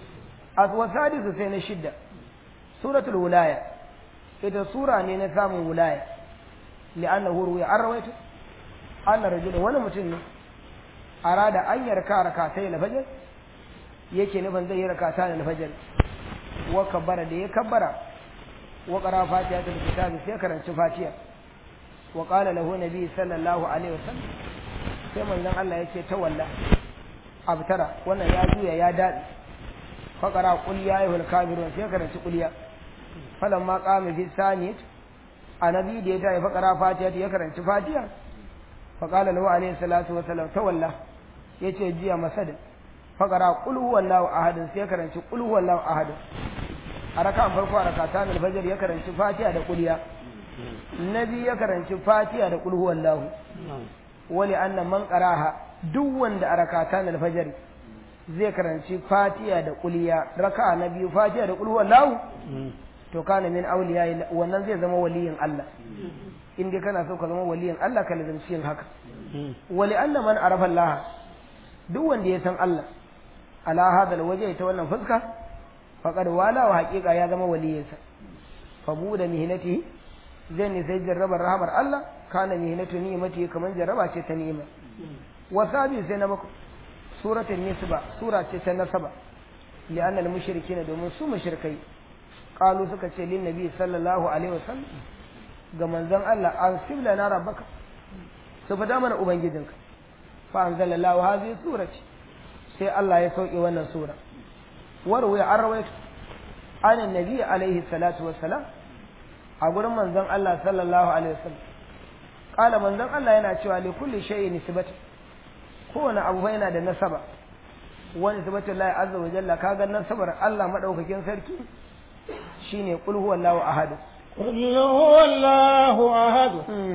aswasadisu sai na shidda suratul wilaya ita sura ne na samun wilaya li'annahu ruwiya an rawaito anna rajulun wani mutum ne arada an yarka rakatai na fajar yake nufin zai yi rakata na fajar wa kabbara da ya kabbara wa qara fatiha da kitabi sai karanci fatiha wa qala lahu nabi sallallahu alaihi wasallam sai manzon Allah yake tawalla abtara wannan ya juya ya dadi fa qara qul ya ayyuhal kafirun sai karanci qul falan ma qama fi saniyat annabi da ya tayi fa qara fatiha ya karanci fatiha fa qala lahu alaihi salatu wasallam tawalla yace jiya masada faƙara ƙul huwallahu ahadin sai ya karanci ƙul huwallahu ahadin a raka'an farko a rakatan alfajr ya karanci fatiha da ƙulya nabi ya karanci fatiha da ƙul huwallahu wali annan man qaraha duk wanda a rakatan alfajr zai karanci fatiha da ƙulya raka'a na biyu fatiha da ƙul huwallahu to kana min awliya wannan zai zama waliyin Allah in dai kana so ka zama waliyin Allah ka lazimci yin haka wali annan man arafa Allah duk wanda ya san Allah ala hadal waje ta wannan fuska faqad wala wa haqiqa ya zama waliyinsa fa buda mihnatihi zai ne sai jarrabar rahamar Allah kana mihnatu ni'mati kaman jarraba ce ta ni'ima wa sabi sai na mako suratul nisba sura ce ta nasaba li'anna al-mushrikeena domin su mushrikai qalu suka ce lin nabi sallallahu alaihi wasallam ga manzon Allah an sibla na rabbaka su fada mana ubangijinka fa anzalallahu hadhihi surati sai Allah ya sauke wannan sura warwaya an rawaito an annabi alaihi salatu wassalam a gurin manzon Allah sallallahu alaihi wasallam kala manzon Allah yana cewa li kulli shay'in nisbatu kowane abu fa yana da nasaba wani nisbatu Allah azza wa jalla kaga nasabar Allah madaukakin sarki shine qul huwallahu ahad قل هو الله أحد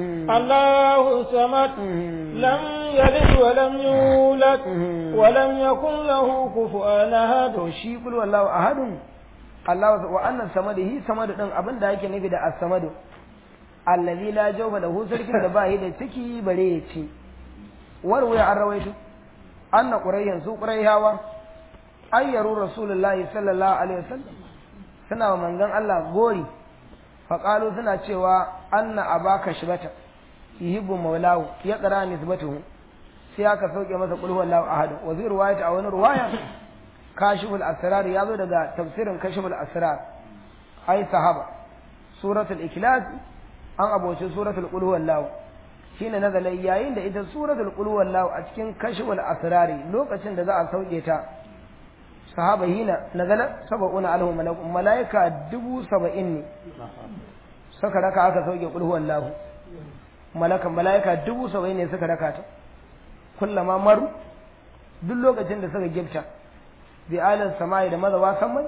الله الصمد لم يلد ولم يولد ولم يكن له كفوا أحد to shi qul huwallahu ahad Allah wa annan samadihi samadu din abin da yake nufi da as-samadu allazi la jawfa lahu sarkin da ba yi da ciki bare ya ci warwaya an rawaito anna qurayyan su qurayhawa ayyaru rasulullahi sallallahu alaihi wasallam suna wa manzon Allah gori faƙalu suna cewa anna abaka shibata yuhibbu maulahu ya qara nisbatuhu sai aka sauke masa qul huwallahu ahad wa zai riwayat a wani riwaya kashiful asrar ya zo daga tafsirin kashiful asrar ai sahaba suratul ikhlas an aboci suratul qul huwallahu shine nazala yayin da ita suratul qul huwallahu a cikin kashiful asrari lokacin da za a sauke ta sahaba hina nazala sab'una alhu malakun malaika dubu saba'in ne suka raka aka sauke qul huwallahu malakan malaika dubu saba'in ne suka raka ta kullama maru duk lokacin da suka gifta bi alal samai da mazawa samai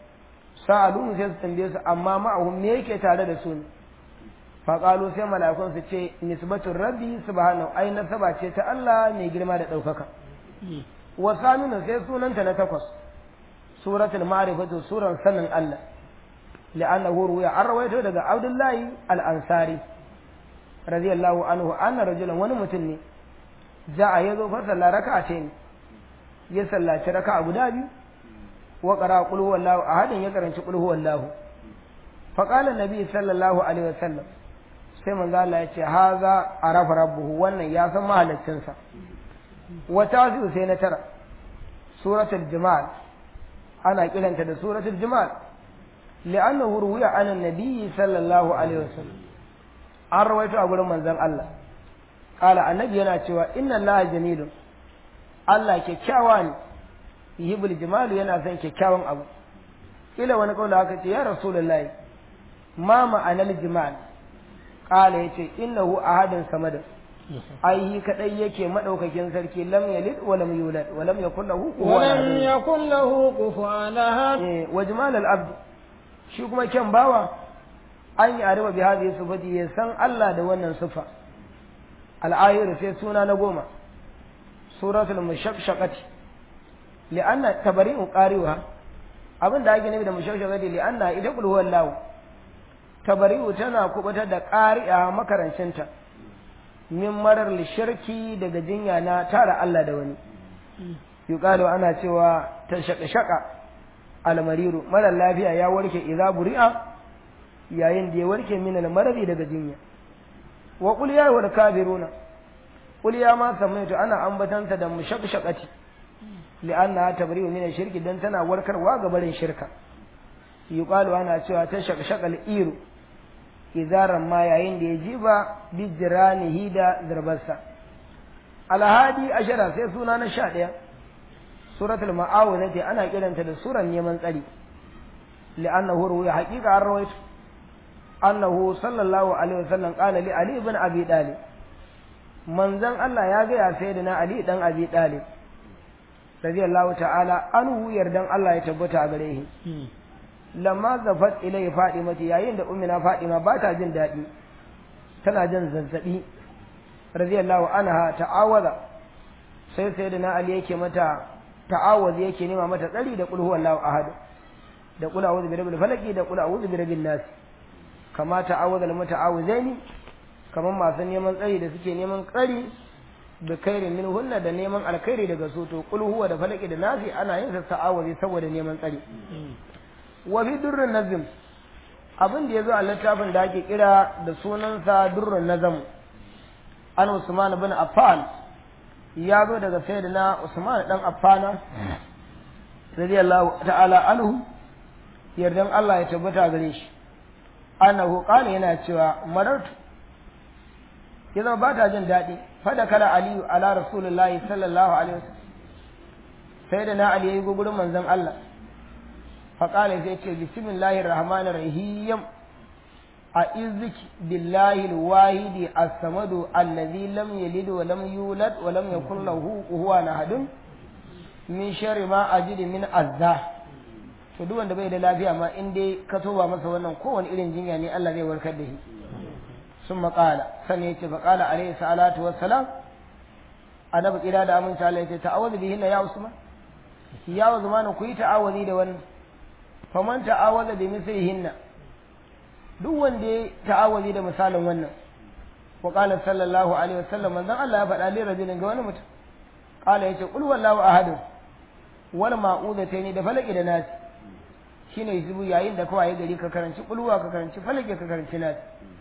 sa'alu sai su tambaye su amma ma'ahum me yake tare da su ne faƙalu sai mala'ikun su ce nisbatun rabbi subhanahu ai nasaba ce ta Allah mai girma da ɗaukaka wa saminu sai sunanta na takwas suratul ma'rifatu suran sanin Allah li'annahu ruya an rawaito daga Abdullahi al-Ansari radiyallahu anhu anna rajulan wani mutum ne ja'a yazo fa sallah raka'a ce ne ya sallaci raka'a guda biyu wa qara qul huwallahu ahadin ya karanci qul huwallahu fa qala nabi sallallahu alaihi wasallam sai manzo Allah ya ce haza arafa rabbuhu wannan ya san mahaliccinsa wa tazu sai na tara suratul jumal ana kiranta da suratul jumal li'annahu ruwiya an annabi sallallahu alaihi wasallam an rawaito a gurin manzon Allah qala annabi yana cewa inna allaha jamilun Allah kyakkyawa ne yibul jimalu yana son kyakkyawan abu kila wani kaula haka ce ya rasulullahi ma ma'anar jimal qala yace innahu ahadun samad ai kadai yake madaukakin sarki lam yalid wa lam yulad wa lam yakul lahu ولم يكن له كفوا أحد eh wa jimal al abd shi kuma kyan bawa an yi arba bi hadhihi sifati ya san Allah da wannan sifa al ayir sai suna na goma suratul mushaqqaqati li'anna tabari'u qari'uha abin da ake nufi da mushaqqaqati li'anna ita qul huwallahu tabari'u tana kubutar da qari'a makarancinta min marar lishirki daga jinya na tara Allah da wani yuqalu ana cewa ta shaka shaka almariru mara lafiya ya warke idza buri'a yayin da ya warke min almaradi daga jinya wa qul ya wal kafiruna qul ya ma samaitu ana ambatanta da mushaqshaqati li'anna tabri'u min shirki dan tana warkarwa ga barin shirka yuqalu ana cewa ta shaqshaqal iru izaran ma yayin da ya jiba bijiranihi da zarbarsa alhadi ashara sai suna na sha ɗaya suratul ma'awunati ana kiranta da suran neman tsari li'annahu ruwiya haqiqa an rawaito annahu sallallahu alaihi wasallam qala li ali ibn abi talib manzon Allah ya ga ya sayyidina ali dan abi talib radiyallahu ta'ala anhu yardan Allah ya tabbata a gare shi lamma zafat ilai fadimati yayin da ummina fadima ba ta jin daɗi tana jin zazzabi radiyallahu anha ta'awaza sai sayyidina ali yake mata ta'awaz yake nema mata tsari da qul huwallahu ahad da qul a'udhu bi rabbil falaq da qul a'udhu bi rabbin nas kama ta'awaza al muta'awizaini kaman masu neman tsari da suke neman tsari da kairin min hunna da neman alkhairi daga su to kul huwa da falaki da nasi ana yin sa ta'awuzi saboda neman tsari wa bi durrun nazm abin da yazo a littafin da ake kira da sunansa durrun nazm an Usman bin Affan ya zo daga sayyidina Usman dan Affana radiyallahu ta'ala anhu yardan Allah ya tabbata gare shi annahu qala yana cewa marartu ya zama ba ta jin daɗi fada kala aliyu ala rasulullahi sallallahu alaihi wasallam sai da na ali yayi gugurin manzon Allah fa qala sai ce bismillahir rahmanir rahim a iziki billahi alwahidi as-samadu allazi lam yalid wa lam yulad wa lam yakul lahu kufuwan ahadun min sharri ma ajidu min azza to duk wanda bai da lafiya ma in dai ka toba masa wannan kowane irin jinya ne Allah zai warkar da shi sun maƙala sannan yace fa qala alayhi salatu wassalam annabi kira da aminci Allah yace ta'awudu bihinna ya usman ya usman ku yi ta'awudi da wannan faman ta'awada bi mislihinna duk wanda ya ta'awudi da misalin wannan wa qala sallallahu alaihi wasallam manzon Allah ya faɗa li rajulin ga wani mutum qala yace qul wallahu ahad wal ma'udataini da falaki da nasi shine zubu yayin da kawai gari ka karanci kulwa ka karanci falaki ka karanci nasi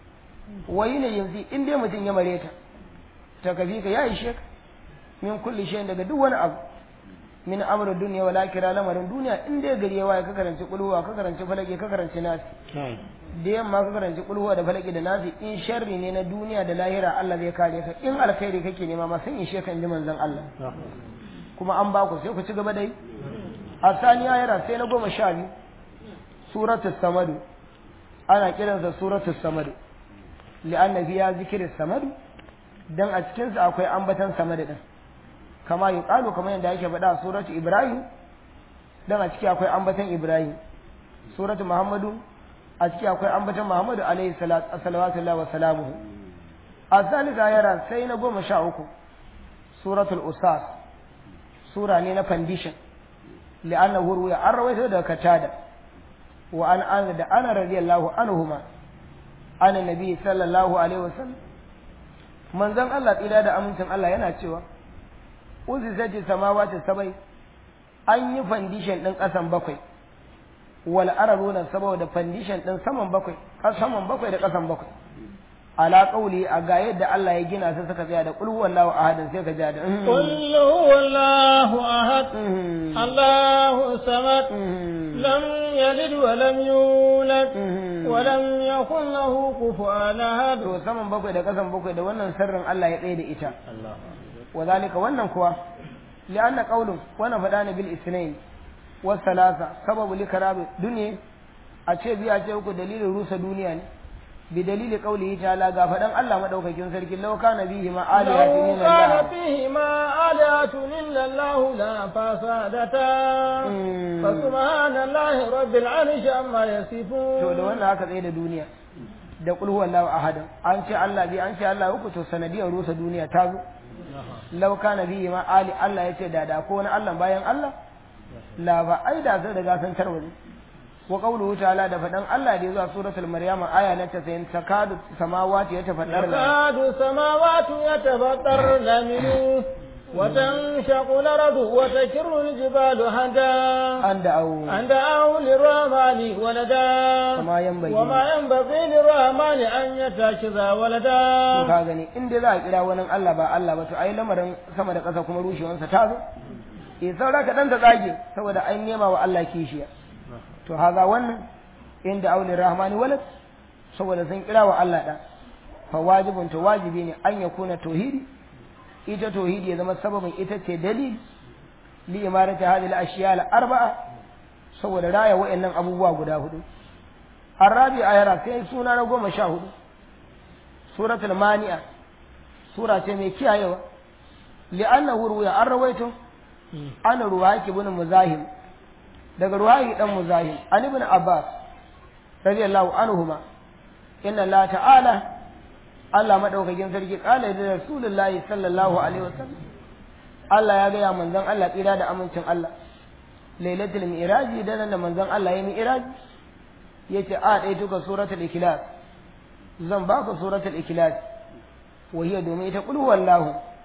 wayi ne yanzu in dai mutum ya mare ta ta kafi ka ya ishe ka min kulli shayin daga duk wani abu min amru dunya wala kira lamarin duniya in dai gari ya waye ka karanci kulwa ka karanci falaki ka karanci nasi da yamma ka karanci kulwa da falaki da nasi in sharri ne na duniya da lahira Allah zai kare ka in alkhairi kake nema ma sun ishe ka in ji manzon Allah kuma an ba ku sai ku ci gaba dai a saniya yara sai na goma sha biyu suratul samadu ana kiransa suratul samadu li'anna fiya zikirin samadu dan a cikinsa akwai ambatan samadu din kama yuqalu kamar yadda yake faɗa suratu ibrahim dan a ciki akwai ambatan ibrahim suratu muhammadu a ciki akwai ambatan muhammadu alaihi salatu wa salamuhu a zalika yara sai na goma sha uku suratul usas sura ne na foundation li'annahu ruya an rawaito daga katada wa an an da ana radiyallahu anhuma ana nabi sallallahu alaihi wasallam manzon Allah tsira da amincin Allah yana cewa uzi zaji samawati sabai an yi foundation din kasan bakwai wal arabuna saboda foundation din saman bakwai saman bakwai da kasan bakwai ala qauli a ga yadda Allah ya gina sai suka tsaya da qul huwallahu ahad sai ka ja da qul huwallahu ahad Allahu samad lam yalid wa lam yulad wa lam yakul lahu kufuwan ahad to saman bakwai da kasan bakwai da wannan sirrin Allah ya tsaye da ita wa zalika wannan kuwa li'anna qaulun wannan fada ne bil isnain wa salasa sababu likarabi dunya a ce biya ce uku dalilin rusa duniya ne بدليل قوله تعالى غفدان الله مدوكاكين سركي لو كان فيهما آلهة إلا الله كان فيهما آلهة إلا الله لا فسادتا فسبحان الله رب العرش عما يصفون to da wannan haka tsaye da duniya da kul huwa Allahu ahad an ce Allah bi an ce Allah uku to sanadiyar rusa duniya ta zo law kana bihi ma ali Allah yace da da ko wani Allah bayan Allah la ba ai da zai riga san tarwaje wa qawluhu ta'ala da fadan Allah da zuwa suratul maryam aya na 90 takadu samawati yatafaddar takadu samawati yatafaddar minhu وتنشق الأرض وتكر الجبال هدا أن دعوا أن دعوا للرحمن ولدا وما ينبغي وما ينبغي للرحمن أن يتخذ ولدا ka gani in dai za a kira wani Allah ba Allah ba to ai lamarin sama da ƙasa kuma rushewansa ta zo eh saura ka dan ta tsage saboda an nema wa Allah kishiya to haza wannan inda aulin rahmani walad saboda sun kira wa Allah da fa wajibun to wajibi ne an ya kuna tauhidi ita tauhidi ya zama sababin ita ce dalil li imarati hadhihi al-ashiya al-arba'a saboda raya wa'annan abubuwa guda hudu arabi ayara sai suna na goma sha hudu suratul mani'a sura ce mai kiyayewa li'annahu ruya an rawaito ana ruwaki ibn muzahim daga ruwayi dan muzahim an ibn abbas radiyallahu anhuma inna allah ta'ala Allah madaukakin sarki kala da rasulullahi sallallahu alaihi wasallam Allah ya gaya manzon Allah tsira da amincin Allah lailatul mi'raji da nan da manzon Allah ya mi'raji yace a dai tuka suratul ikhlas zan baka suratul ikhlas wa hiya domin ita qul huwallahu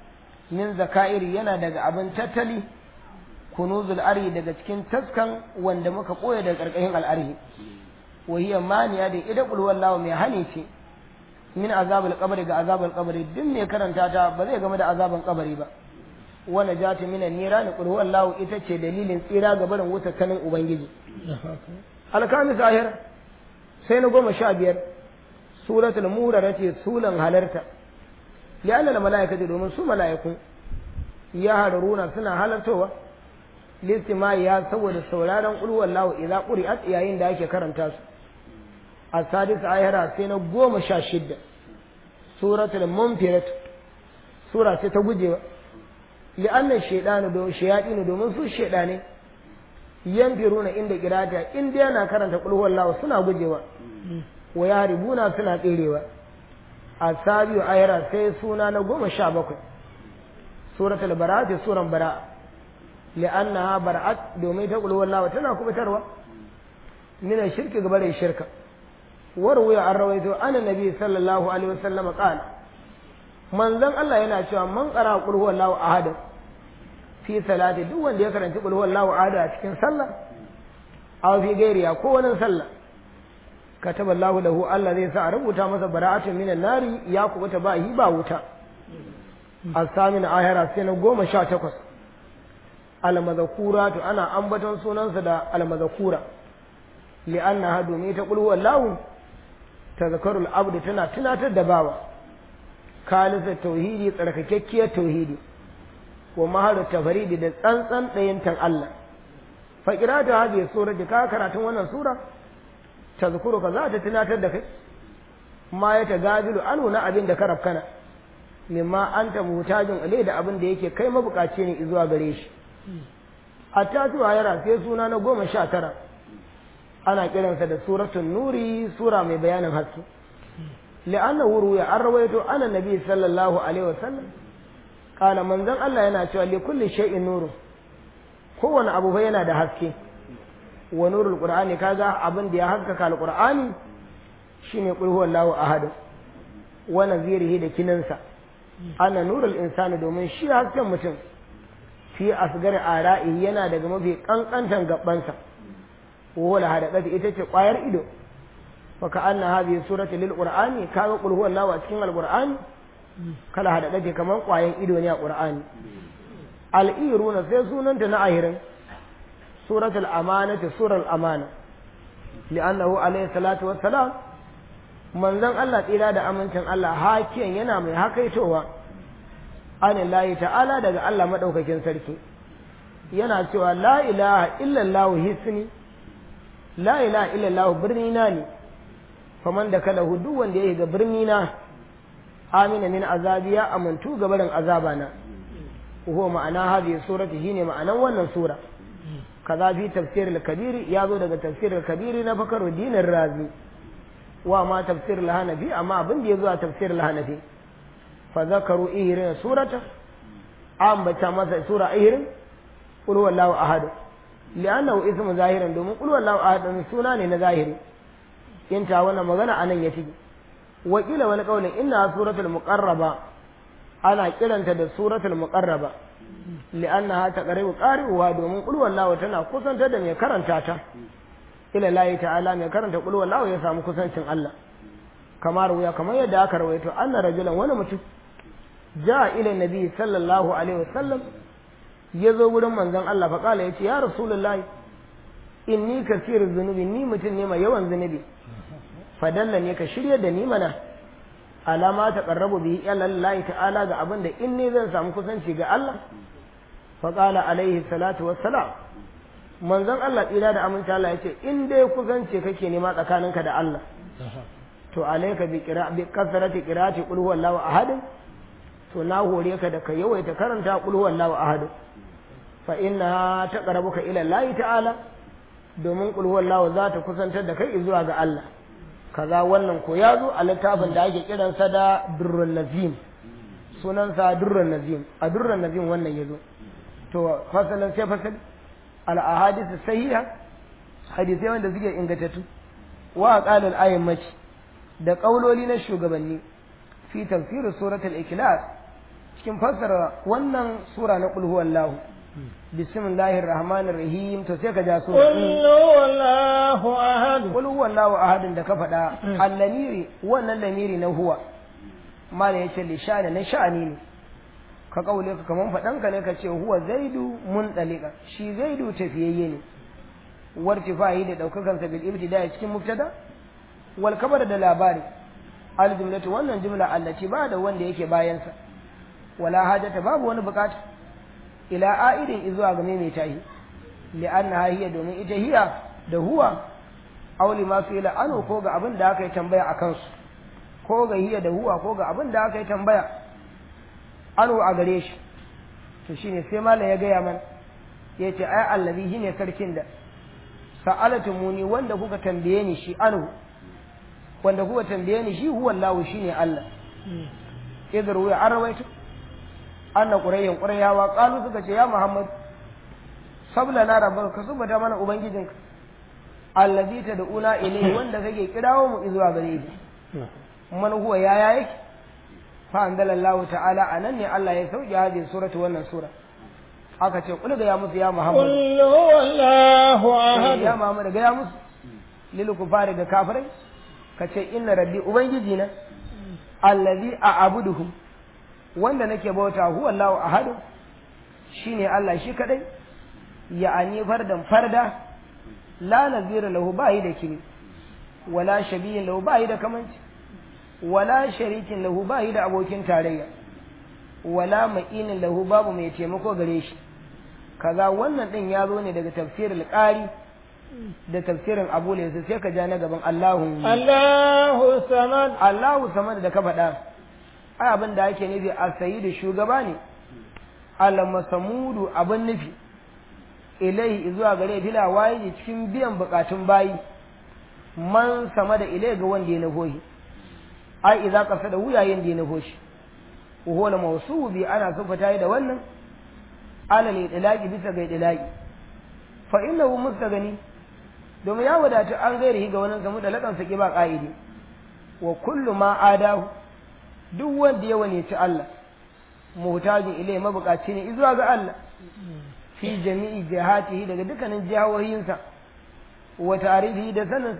min zaka'iri yana daga abin tattali kunuzul arhi daga cikin taskan wanda muka koya daga karkashin al'arhi wa hiya maniya da ida qul wallahu mai hani ce min azabul qabri ga azabul qabri duk mai karanta ta ba zai game da azaban kabari ba wa najatu minan niran qul wallahu ita ce dalilin tsira ga barin wuta kanin ubangiji alkamis ahir sai na goma sha biyar suratul murara ce sulan halarta li'anna al malaikatu domin su malaiku ya haruruna suna halartowa listimai ya saboda sauraron qul wallahu idza quri'at yayin da ake karanta su السادس آية سنة قوم شاشدة سورة المنفرة سورة ستوجه لأن الشيطان دو الشياطين دو من سو الشيطان ينفرون عند قراءة إن دينا كرنت قل هو الله سنة وجه ويهربون سنة تيريوا السابع آية سي سنة قوم شابك سورة البراءة سورة براءة لأنها براءة دومي تقول هو الله وتنا كبتروا من الشرك قبل الشرك وروي عن رويته أن النبي صلى الله عليه وسلم قال من ذن الله yana cewa man qara qul huwallahu ahad fi salati duk wanda ya karanci qul huwallahu ahad a cikin sallah aw fi gairiya ko wani sallah kataba Allah lahu Allah zai sa a rubuta masa bara'atun minan nari ya kubuta ba hi ba wuta as-samin ahira sai na goma sha takwas al-madhkura to ana ambaton sunansa da al-madhkura li'annaha domin ta qul huwallahu tazkarul abd tana tunatar da bawa kalisa tauhidi tsarkakekkiyar tauhidi wa maharu tafaridi da tsantsan ɗayantan Allah fa qira'atu hadhihi sura da ka karatun wannan sura tazkuru ka za ta tunatar da kai ma ya tagadilu anu na abin da ka rafkana mimma anta mutajin alai da abin da yake kai mabukaci ne zuwa gare shi a tatuwa yara sai suna na goma sha tara ana kiransa da suratul nuri sura mai bayanin haske li'annahu ruya an rawaito ana nabi sallallahu alaihi wasallam kana manzon Allah yana cewa li kulli shay'in nuru kowane abu fa yana da haske wa nurul qur'ani kaga abin da ya haskaka alqur'ani shine qul huwallahu ahad wa nazirihi da kinansa ana nurul insani domin shi hasken mutum fi asgar ara'i yana daga mafi kankantan gabansa وهو لهذا ita ce ƙwayar ido faka anna hadhihi surati lil qur'ani kaga qul huwallahu a cikin alqur'ani kala hada dace kaman ƙwayan ido ne a qur'ani al-iruna sai sunanta na ahirin suratul amanati sural amana li'annahu alayhi salatu wassalam manzon Allah tsira da amincin Allah hakiyan yana mai hakaitowa anillahi ta'ala daga Allah madaukakin sarki yana cewa la ilaha illallah hisni la ilaha illallah birni na ne faman da kala duk wanda ya ga birni na amina min azabi ya amantu ga barin azaba na huwa ma'ana hadhihi surati shine ma'anan wannan sura kaza fi tafsir al-kabir ya zo daga tafsir al-kabir na Fakhruddin razi wa ma tafsir al-hanafi amma abin da ya zo a tafsir al-hanafi fa zakaru ihrin surata ambata masa sura ihrin qul huwallahu ahad li'annahu ismu zahirin domin qul wallahu ahad suna ne na zahiri in ta wannan magana anan ya tigi wa kila wani kaulin inna suratul muqarraba ana kiranta da suratul muqarraba li'annaha taqribu qari'uha domin qul wallahu tana kusantar da mai karanta ta ila lahi ta'ala mai karanta qul wallahu ya samu kusancin Allah kamar wuya kamar yadda aka rawaito anna rajulan wani mutum ja ila nabi sallallahu alaihi wasallam ya zo wurin manzon Allah faƙala ya ce ya rasulullahi inni kasir zunubi ni mutum ne mai yawan zunubi fadalla ne ka shirya da ni mana alama ta qarrabu bihi ila Allah ta'ala ga abin da in ne zan samu kusanci ga Allah faƙala alaihi salatu wassalam manzon Allah tsira da aminta Allah ya ce in dai kusanci kake nema tsakaninka da Allah to alayka bi qira bi kasrati qira'ati qul huwallahu ahad to na hore ka da ka yawaita karanta qul huwallahu ahad fa inna taqrabuka ila Allah ta'ala domin qul huwallahu za ta kusantar da kai zuwa ga Allah kaza wannan ko ya zo a littafin da ake kiransa da durrun nazim sunansa durrun nazim a durrun nazim wannan ya zo to fasalan sai fasal al ahadith sahiha hadisai wanda suke ingantattu wa qalal ayyamati da kauloli na shugabanni fi tafsir suratul ikhlas cikin fassara wannan sura na qul huwallahu bismillahir rahmanir rahim to sai ka ja sura قل هو الله أحد qul huwallahu ahadin da ka faɗa allamiri wannan lamiri na huwa mala yace li sha'ani na sha'ani ne ka kaule ka kaman faɗan ka ne ka ce huwa zaidu mun dalika shi zaidu tafiyayye ne wartifahi da daukakan sa bil ibtida cikin mubtada wal kabar da labari al jumlatu wannan jumla allati ba da wanda yake bayan sa wala hajata babu wani bukata ila a'idin izuwa ga mai tahi li'anna hiya domin ita hiya da huwa auli ma su ila anu ko ga abin da aka yi tambaya a kansu ko ga hiya da huwa ko ga abin da aka yi tambaya anu a gare shi to shine sai malam ya gaya man ya ce ai allazi shine sarkin da sa'alatu muni wanda kuka tambaye ni shi anu wanda kuka tambaye ni shi huwa Allah shine Allah idar wuya an rawaito anna qurayyan qurayawa qalu suka ce ya muhammad sabla na rabbaka ka subata mana ubangijinka allazi tad'una ilayhi wanda kake kirawo mu zuwa gare shi man huwa yaya yake fa anzalallahu ta'ala anan ne Allah ya sauke hadin suratu wannan sura aka ce kul ga ya musu ya muhammad قل هو الله ya أحد muhammad ga ya musu lil kufari da kafirai ka ce inna rabbi ubangiji na allazi a'buduhum wanda nake bauta huwa Allahu ahad shine Allah shi kadai ya'ani fardan farda la nazira lahu bayi da kini wala shabiyin lahu bayi da kamanci wala sharikin lahu bayi da abokin tarayya wala ma'inin lahu babu mai taimako gare shi kaza wannan din ya zo ne daga tafsirul qari da tafsirin abu laysa sai ka ja na gaban Allahu الله الصمد Allahu samad da ka faɗa ai abin da ake nufi a sayi da shugaba ne al-masamudu abin nufi ilai zuwa gare bila waye cikin biyan bukatun bayi man sama da ilai ga wanda ya nufo shi ai idza qasada wuyayen da ya nufo shi wa huwa al-mawsubu bi ana sufata da wannan alal idlaqi bisa ga idlaqi fa innahu mustagani domin ya wadatu an gairi ga wannan samu da lakan saki ba ka'idi wa kullu ma adahu duk wanda ya wani ci Allah muhtajin ilai mabukaci ne zuwa ga Allah fi jami'i jihatihi daga dukkanin jihohinsa wa tarihi da sanin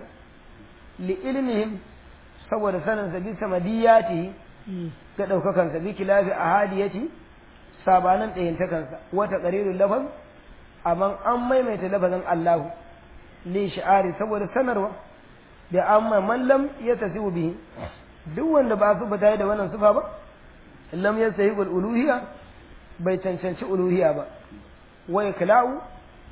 li ilmihim saboda sanin sa bi samadiyatihi da daukakan sa bi kilafi ahadiyati sabanan ɗayan takansa wa taqrirul lafaz amma an maimaita lafazin Allahu li shi'ari saboda sanarwa da amma man lam yatasibu bihi duk wanda ba su bata da wannan sufa ba lam yasahiqul uluhiyya bai cancanci uluhiyya ba wa ikla'u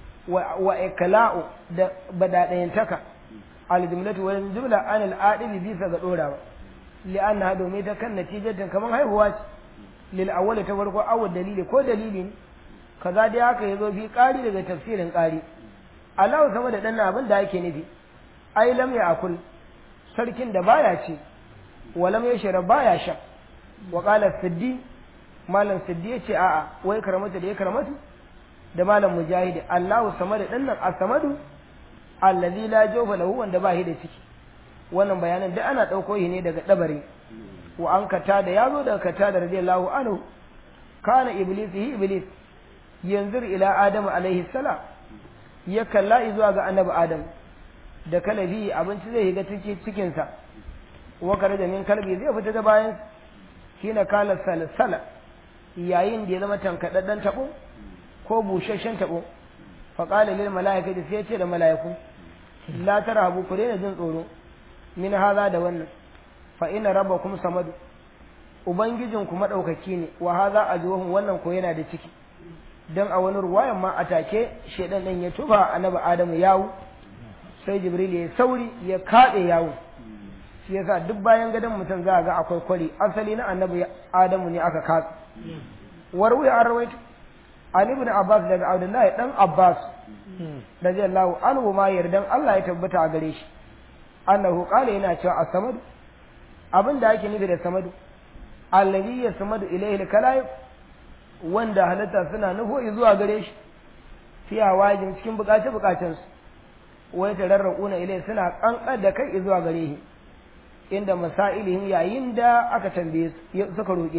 wa ikla'u da badadayantaka al jumlatu wa jumla an al adibi bisa ga dorawa li anna domin ta kan natijatin kaman haihuwa ce lil awwali ta farko awwal dalili ko dalili ne kaza dai haka yazo fi qari daga tafsirin qari Allah sama da danna abin da yake nufi ai lam ya akul sarkin da baya ce wa lam yashra baya sha wa qala siddi malam siddi yace a'a wai karamata da ya karamatu da malam mujahidi Allahu samad din nan as-samadu allazi la jawfa lahu wanda ba shi da ciki wannan bayanan da ana dauko shi ne daga dabari wa an kata da yazo daga kata da radiyallahu anhu kana iblis hi iblis yanzur ila adam alaihi salam ya kalla zuwa ga annabi adam da kalabi abinci zai shiga cikin cikin sa wa da min kalbi zai fita da bayan kina kala salsala yayin da ya zama tankadaddan tabo ko busasshen tabo fa qala lil malaikati sai ya ce da malaiku la tarhabu ku daina jin tsoro min haza da wannan fa inna rabbakum samadu ubangijin ku madaukaki ne wa haza ajruhum wannan ko yana da ciki dan a wani ruwayan ma atake shedan din ya tuba annabi adamu yawo sai jibril ya sauri ya kade yawo shi yasa duk bayan gadon mutum za a ga akwai kwari asali na annabi adamu ne aka katsa warwi an rawaito an ibn abbas daga abdullahi dan abbas radiyallahu anhu ma yardan Allah ya tabbata a gare shi annahu qala yana cewa as-samad abin da ake nufi da samadu allazi yasmadu ilayhi al-kalaib wanda halatta suna nufo zuwa gare shi fi hawajin cikin bukace bukacen su wai tararrauna ilayhi suna kankar da kai zuwa gare shi inda masailihim yayin da aka tambaye su suka roke shi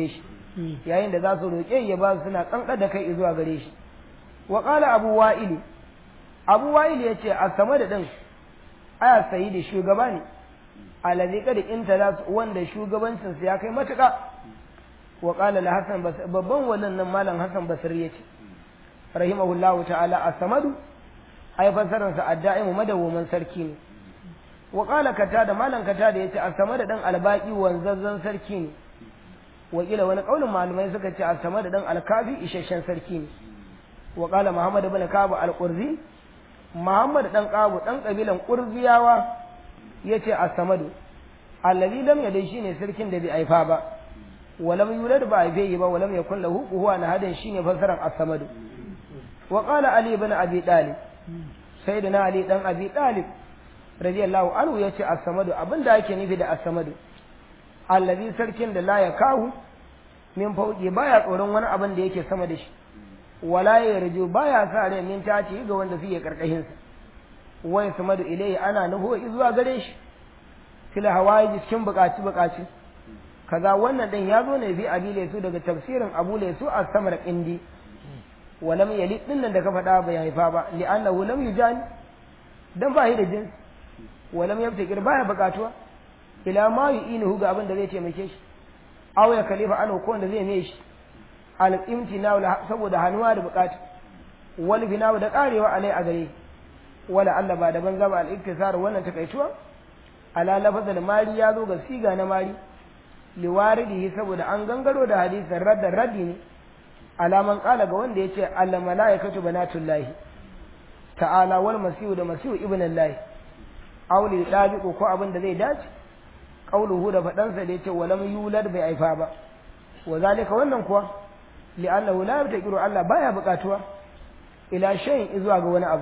yayin da za su roƙe ya ba su suna kankar da kai zuwa gare shi wa qala abu wa'ili abu wa'ili yace a sama da din aya sayyidi shugaba ne alladhi qad intala wanda shugabancin sa ya kai matuƙa wa qala la hasan babban wannan nan malam hasan basri yace rahimahullahu ta'ala as-samadu ai fasarar sa adda'imu madawwamin sarki ne wa qala katada malam katada yace as-samadu dan albaqi wanzazzan sarki ne wakila wani kaulin malamai suka ce as-samadu dan alkafi isasshen sarki ne wa qala muhammad ibn kabu al-qurzi muhammad dan kabu dan kabilan qurziyawa yace as-samadu allazi lam yadai shine sarkin da bai aifa ba walam yulad ba aife ba walam yakun lahu huwa nahadan shine fasaran as-samadu wa qala ali ibn abi talib sayyidina ali dan abi talib radiyallahu anhu yace as-samadu abinda ake nufi da as-samadu allazi sarkin da la ya kahu min fauki baya tsoron wani abin da yake sama da shi wala ya yarju baya sa rai min tace ga wanda suke karkashin sa wai samadu ilai ana nufo zuwa gare shi fil hawaiji cikin bukaci bukaci kaza wannan din ya zo ne bi abile su daga tafsirin abu laysu as-samar indi walam yali din nan da ka faɗa bai haifa ba li'annahu lam yujani dan ba shi da jinsi walam yabtakir baya bukatuwa ila ma yu'inuhu ga abin da zai taimake shi aw ya kalifa an ko wanda zai mai shi al imtina saboda hanuwa da bukata wal bina da karewa alai a gare wala Allah ba da banza ba al iktisar wannan takaituwa ala lafazal mari ya zo ga siga na mari liwaridihi saboda an gangaro da hadisin radda raddi ne alaman kala ga wanda yace al malaikatu banatullahi ta'ala wal masihu da masihu ibnullahi auli dabiqu ko abin da zai dace qauluhu da fadansa da yace walam yulad bai aifa ba wa zalika wannan kuwa li'annahu la yabtaqiru Allah baya buƙatuwa ila shay'in zuwa ga wani abu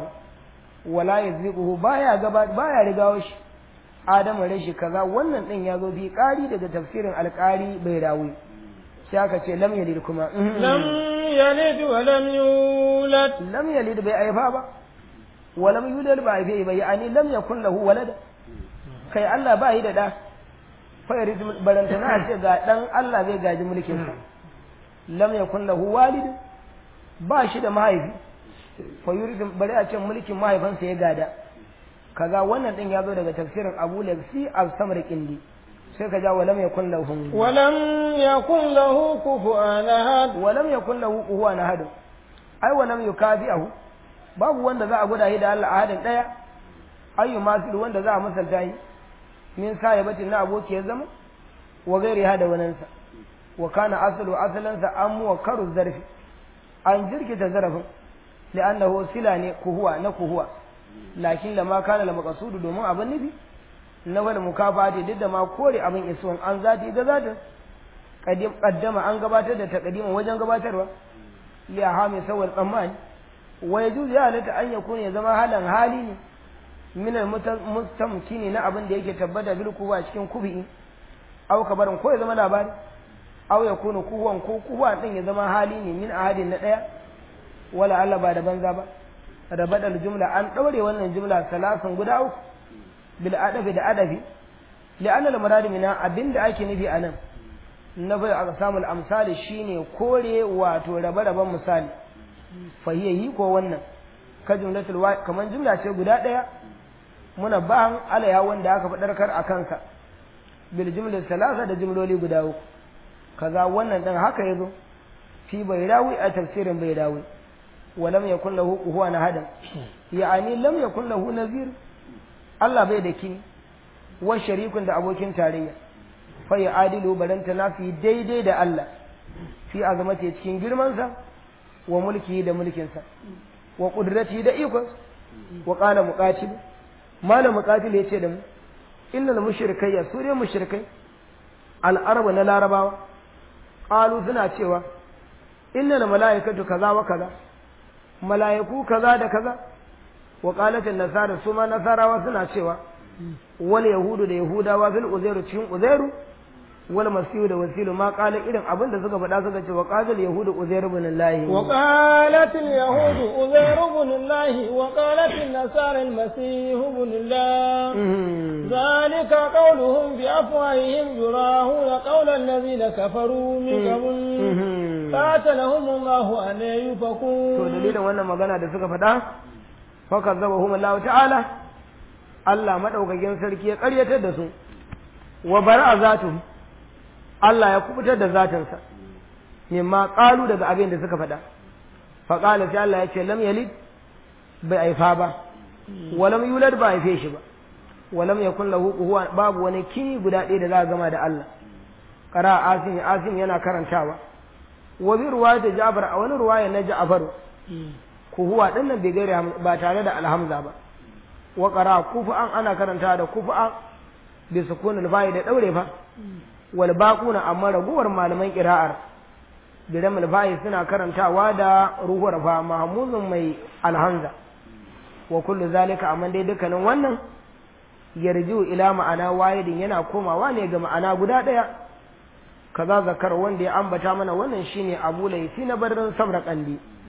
wala yazdiquhu baya gaba baya rigawo shi Adamu rashi kaza wannan din ya zo bi ƙari daga tafsirin alƙari bai rawi sai aka ce lam yalid kuma lam yalid wa lam yulad lam yalid bai aifa ba wa lam yulad ba aife ba yani lam yakun lahu walada kai Allah ba yi da da fayar barantana a ce ga dan Allah zai gaji mulkin sa lam yakun lahu walid ba shi da mahaifi fa yuridu bari a ce mulkin mahaifansa ya gada kaga wannan din ya zo daga tafsirin Abu Lafsi al-Samr Qindi sai ka ja wa lam yakun lahu wa lam yakun lahu kufuwan ahad wa lam yakun lahu kufuwan ahad ai wa lam yukafi'ahu babu wanda za a guda shi da Allah ahadin daya ayyu masil wanda za a misalta shi min sahibatin na abokiyar zama wa gairi hada wanansa wa kana asalu asalansa an muwakkaru zarfi an jirkita zarafin li'annahu sila ne kuhuwa na kuhuwa lakin lama kana la maqsudu domin abin nufi na wal mukafati duk da ma kore abin isuwan an zati ga zatin qadim qaddama an gabatar da taqdimin wajen gabatarwa li hami sawar tsammani wa yajuz ya halatta an yakuna ya zama halan hali ne min mustamkini na abin da yake tabbata bil kuwa cikin kubi aw kabarin ko ya zama labari aw ya kuna kuwan ko kuwa din ya zama hali ne min ahadin na daya wala Allah ba da banza ba rabadal jumla an daure wannan jumla salasan guda uku bil adafi da adafi li'anna al murad min abinda ake nufi anan na bai aqsamul amsali shine kore wato rabe-raben misali fahiyayi ko wannan ka jumlatul kaman jumla ce guda daya muna ban alaya wanda aka faɗarkar a kansa bil jumla salasa da jumloli guda uku kaza wannan dan haka yazo fi bayrawi a tafsirin bayrawi wa lam yakul lahu kuhuwan hadan yani lam yakul lahu nazir Allah bai da kini wa sharikun da abokin tarayya fa ya adilu baranta nafi daidai da Allah fi azamati cikin girmansa wa mulki da mulkinsa wa qudrati da ikonsa wa qala muqatil malam muqatil yace da mu innal mushrikai su ne mushrikai al-arab na larabawa qalu suna cewa innal malaikatu kaza wa kaza malaiku kaza da kaza wa qalat an-nasara su ma nasarawa suna cewa wal yahudu da yahudawa fil uzairu cikin uzairu wal masihu da wasilu ma qala irin abin da suka faɗa suka ce wa qala yahudu uzair ibn allah وقالت اليهود أزير بن الله وقالت النصارى المسيح بن الله ذلك قولهم بأفواههم يراهون قول الذين كفروا من قبل قاتلهم الله أن to يفكون dalilin wannan magana da suka faɗa fa kazzabahum allah ta'ala Allah madaukakin sarki ya ƙaryatar da su wa bara'a zatu Allah ya kubutar da zatinsa mimma qalu daga abin da suka faɗa fa qala sai Allah ya ce lam yalid bai aifa ba wa lam yulad ba aife shi ba wa lam yakun lahu kuhuwan babu wani kini guda ɗaya da za a gama da Allah qara asim asim yana karantawa wa bi ruwayat Ja'far a wani ruwaya na Ja'far kuhuwa din nan bai gaire ba tare da alhamza ba wa qara kufu'an ana karantawa da kufu'an bi sukunul fa'i da daure fa wal baquna amma raguwar malaman qira'ar biramul fa'i suna karantawa da ruhuwar fa mahmuzun mai alhamza wa kullu zalika amma dai dukkanin wannan yarju ila ma'ana wahidin yana komawa ne ga ma'ana guda daya kaza zakar wanda ya ambata mana wannan shine abu laifi na barin samra kandi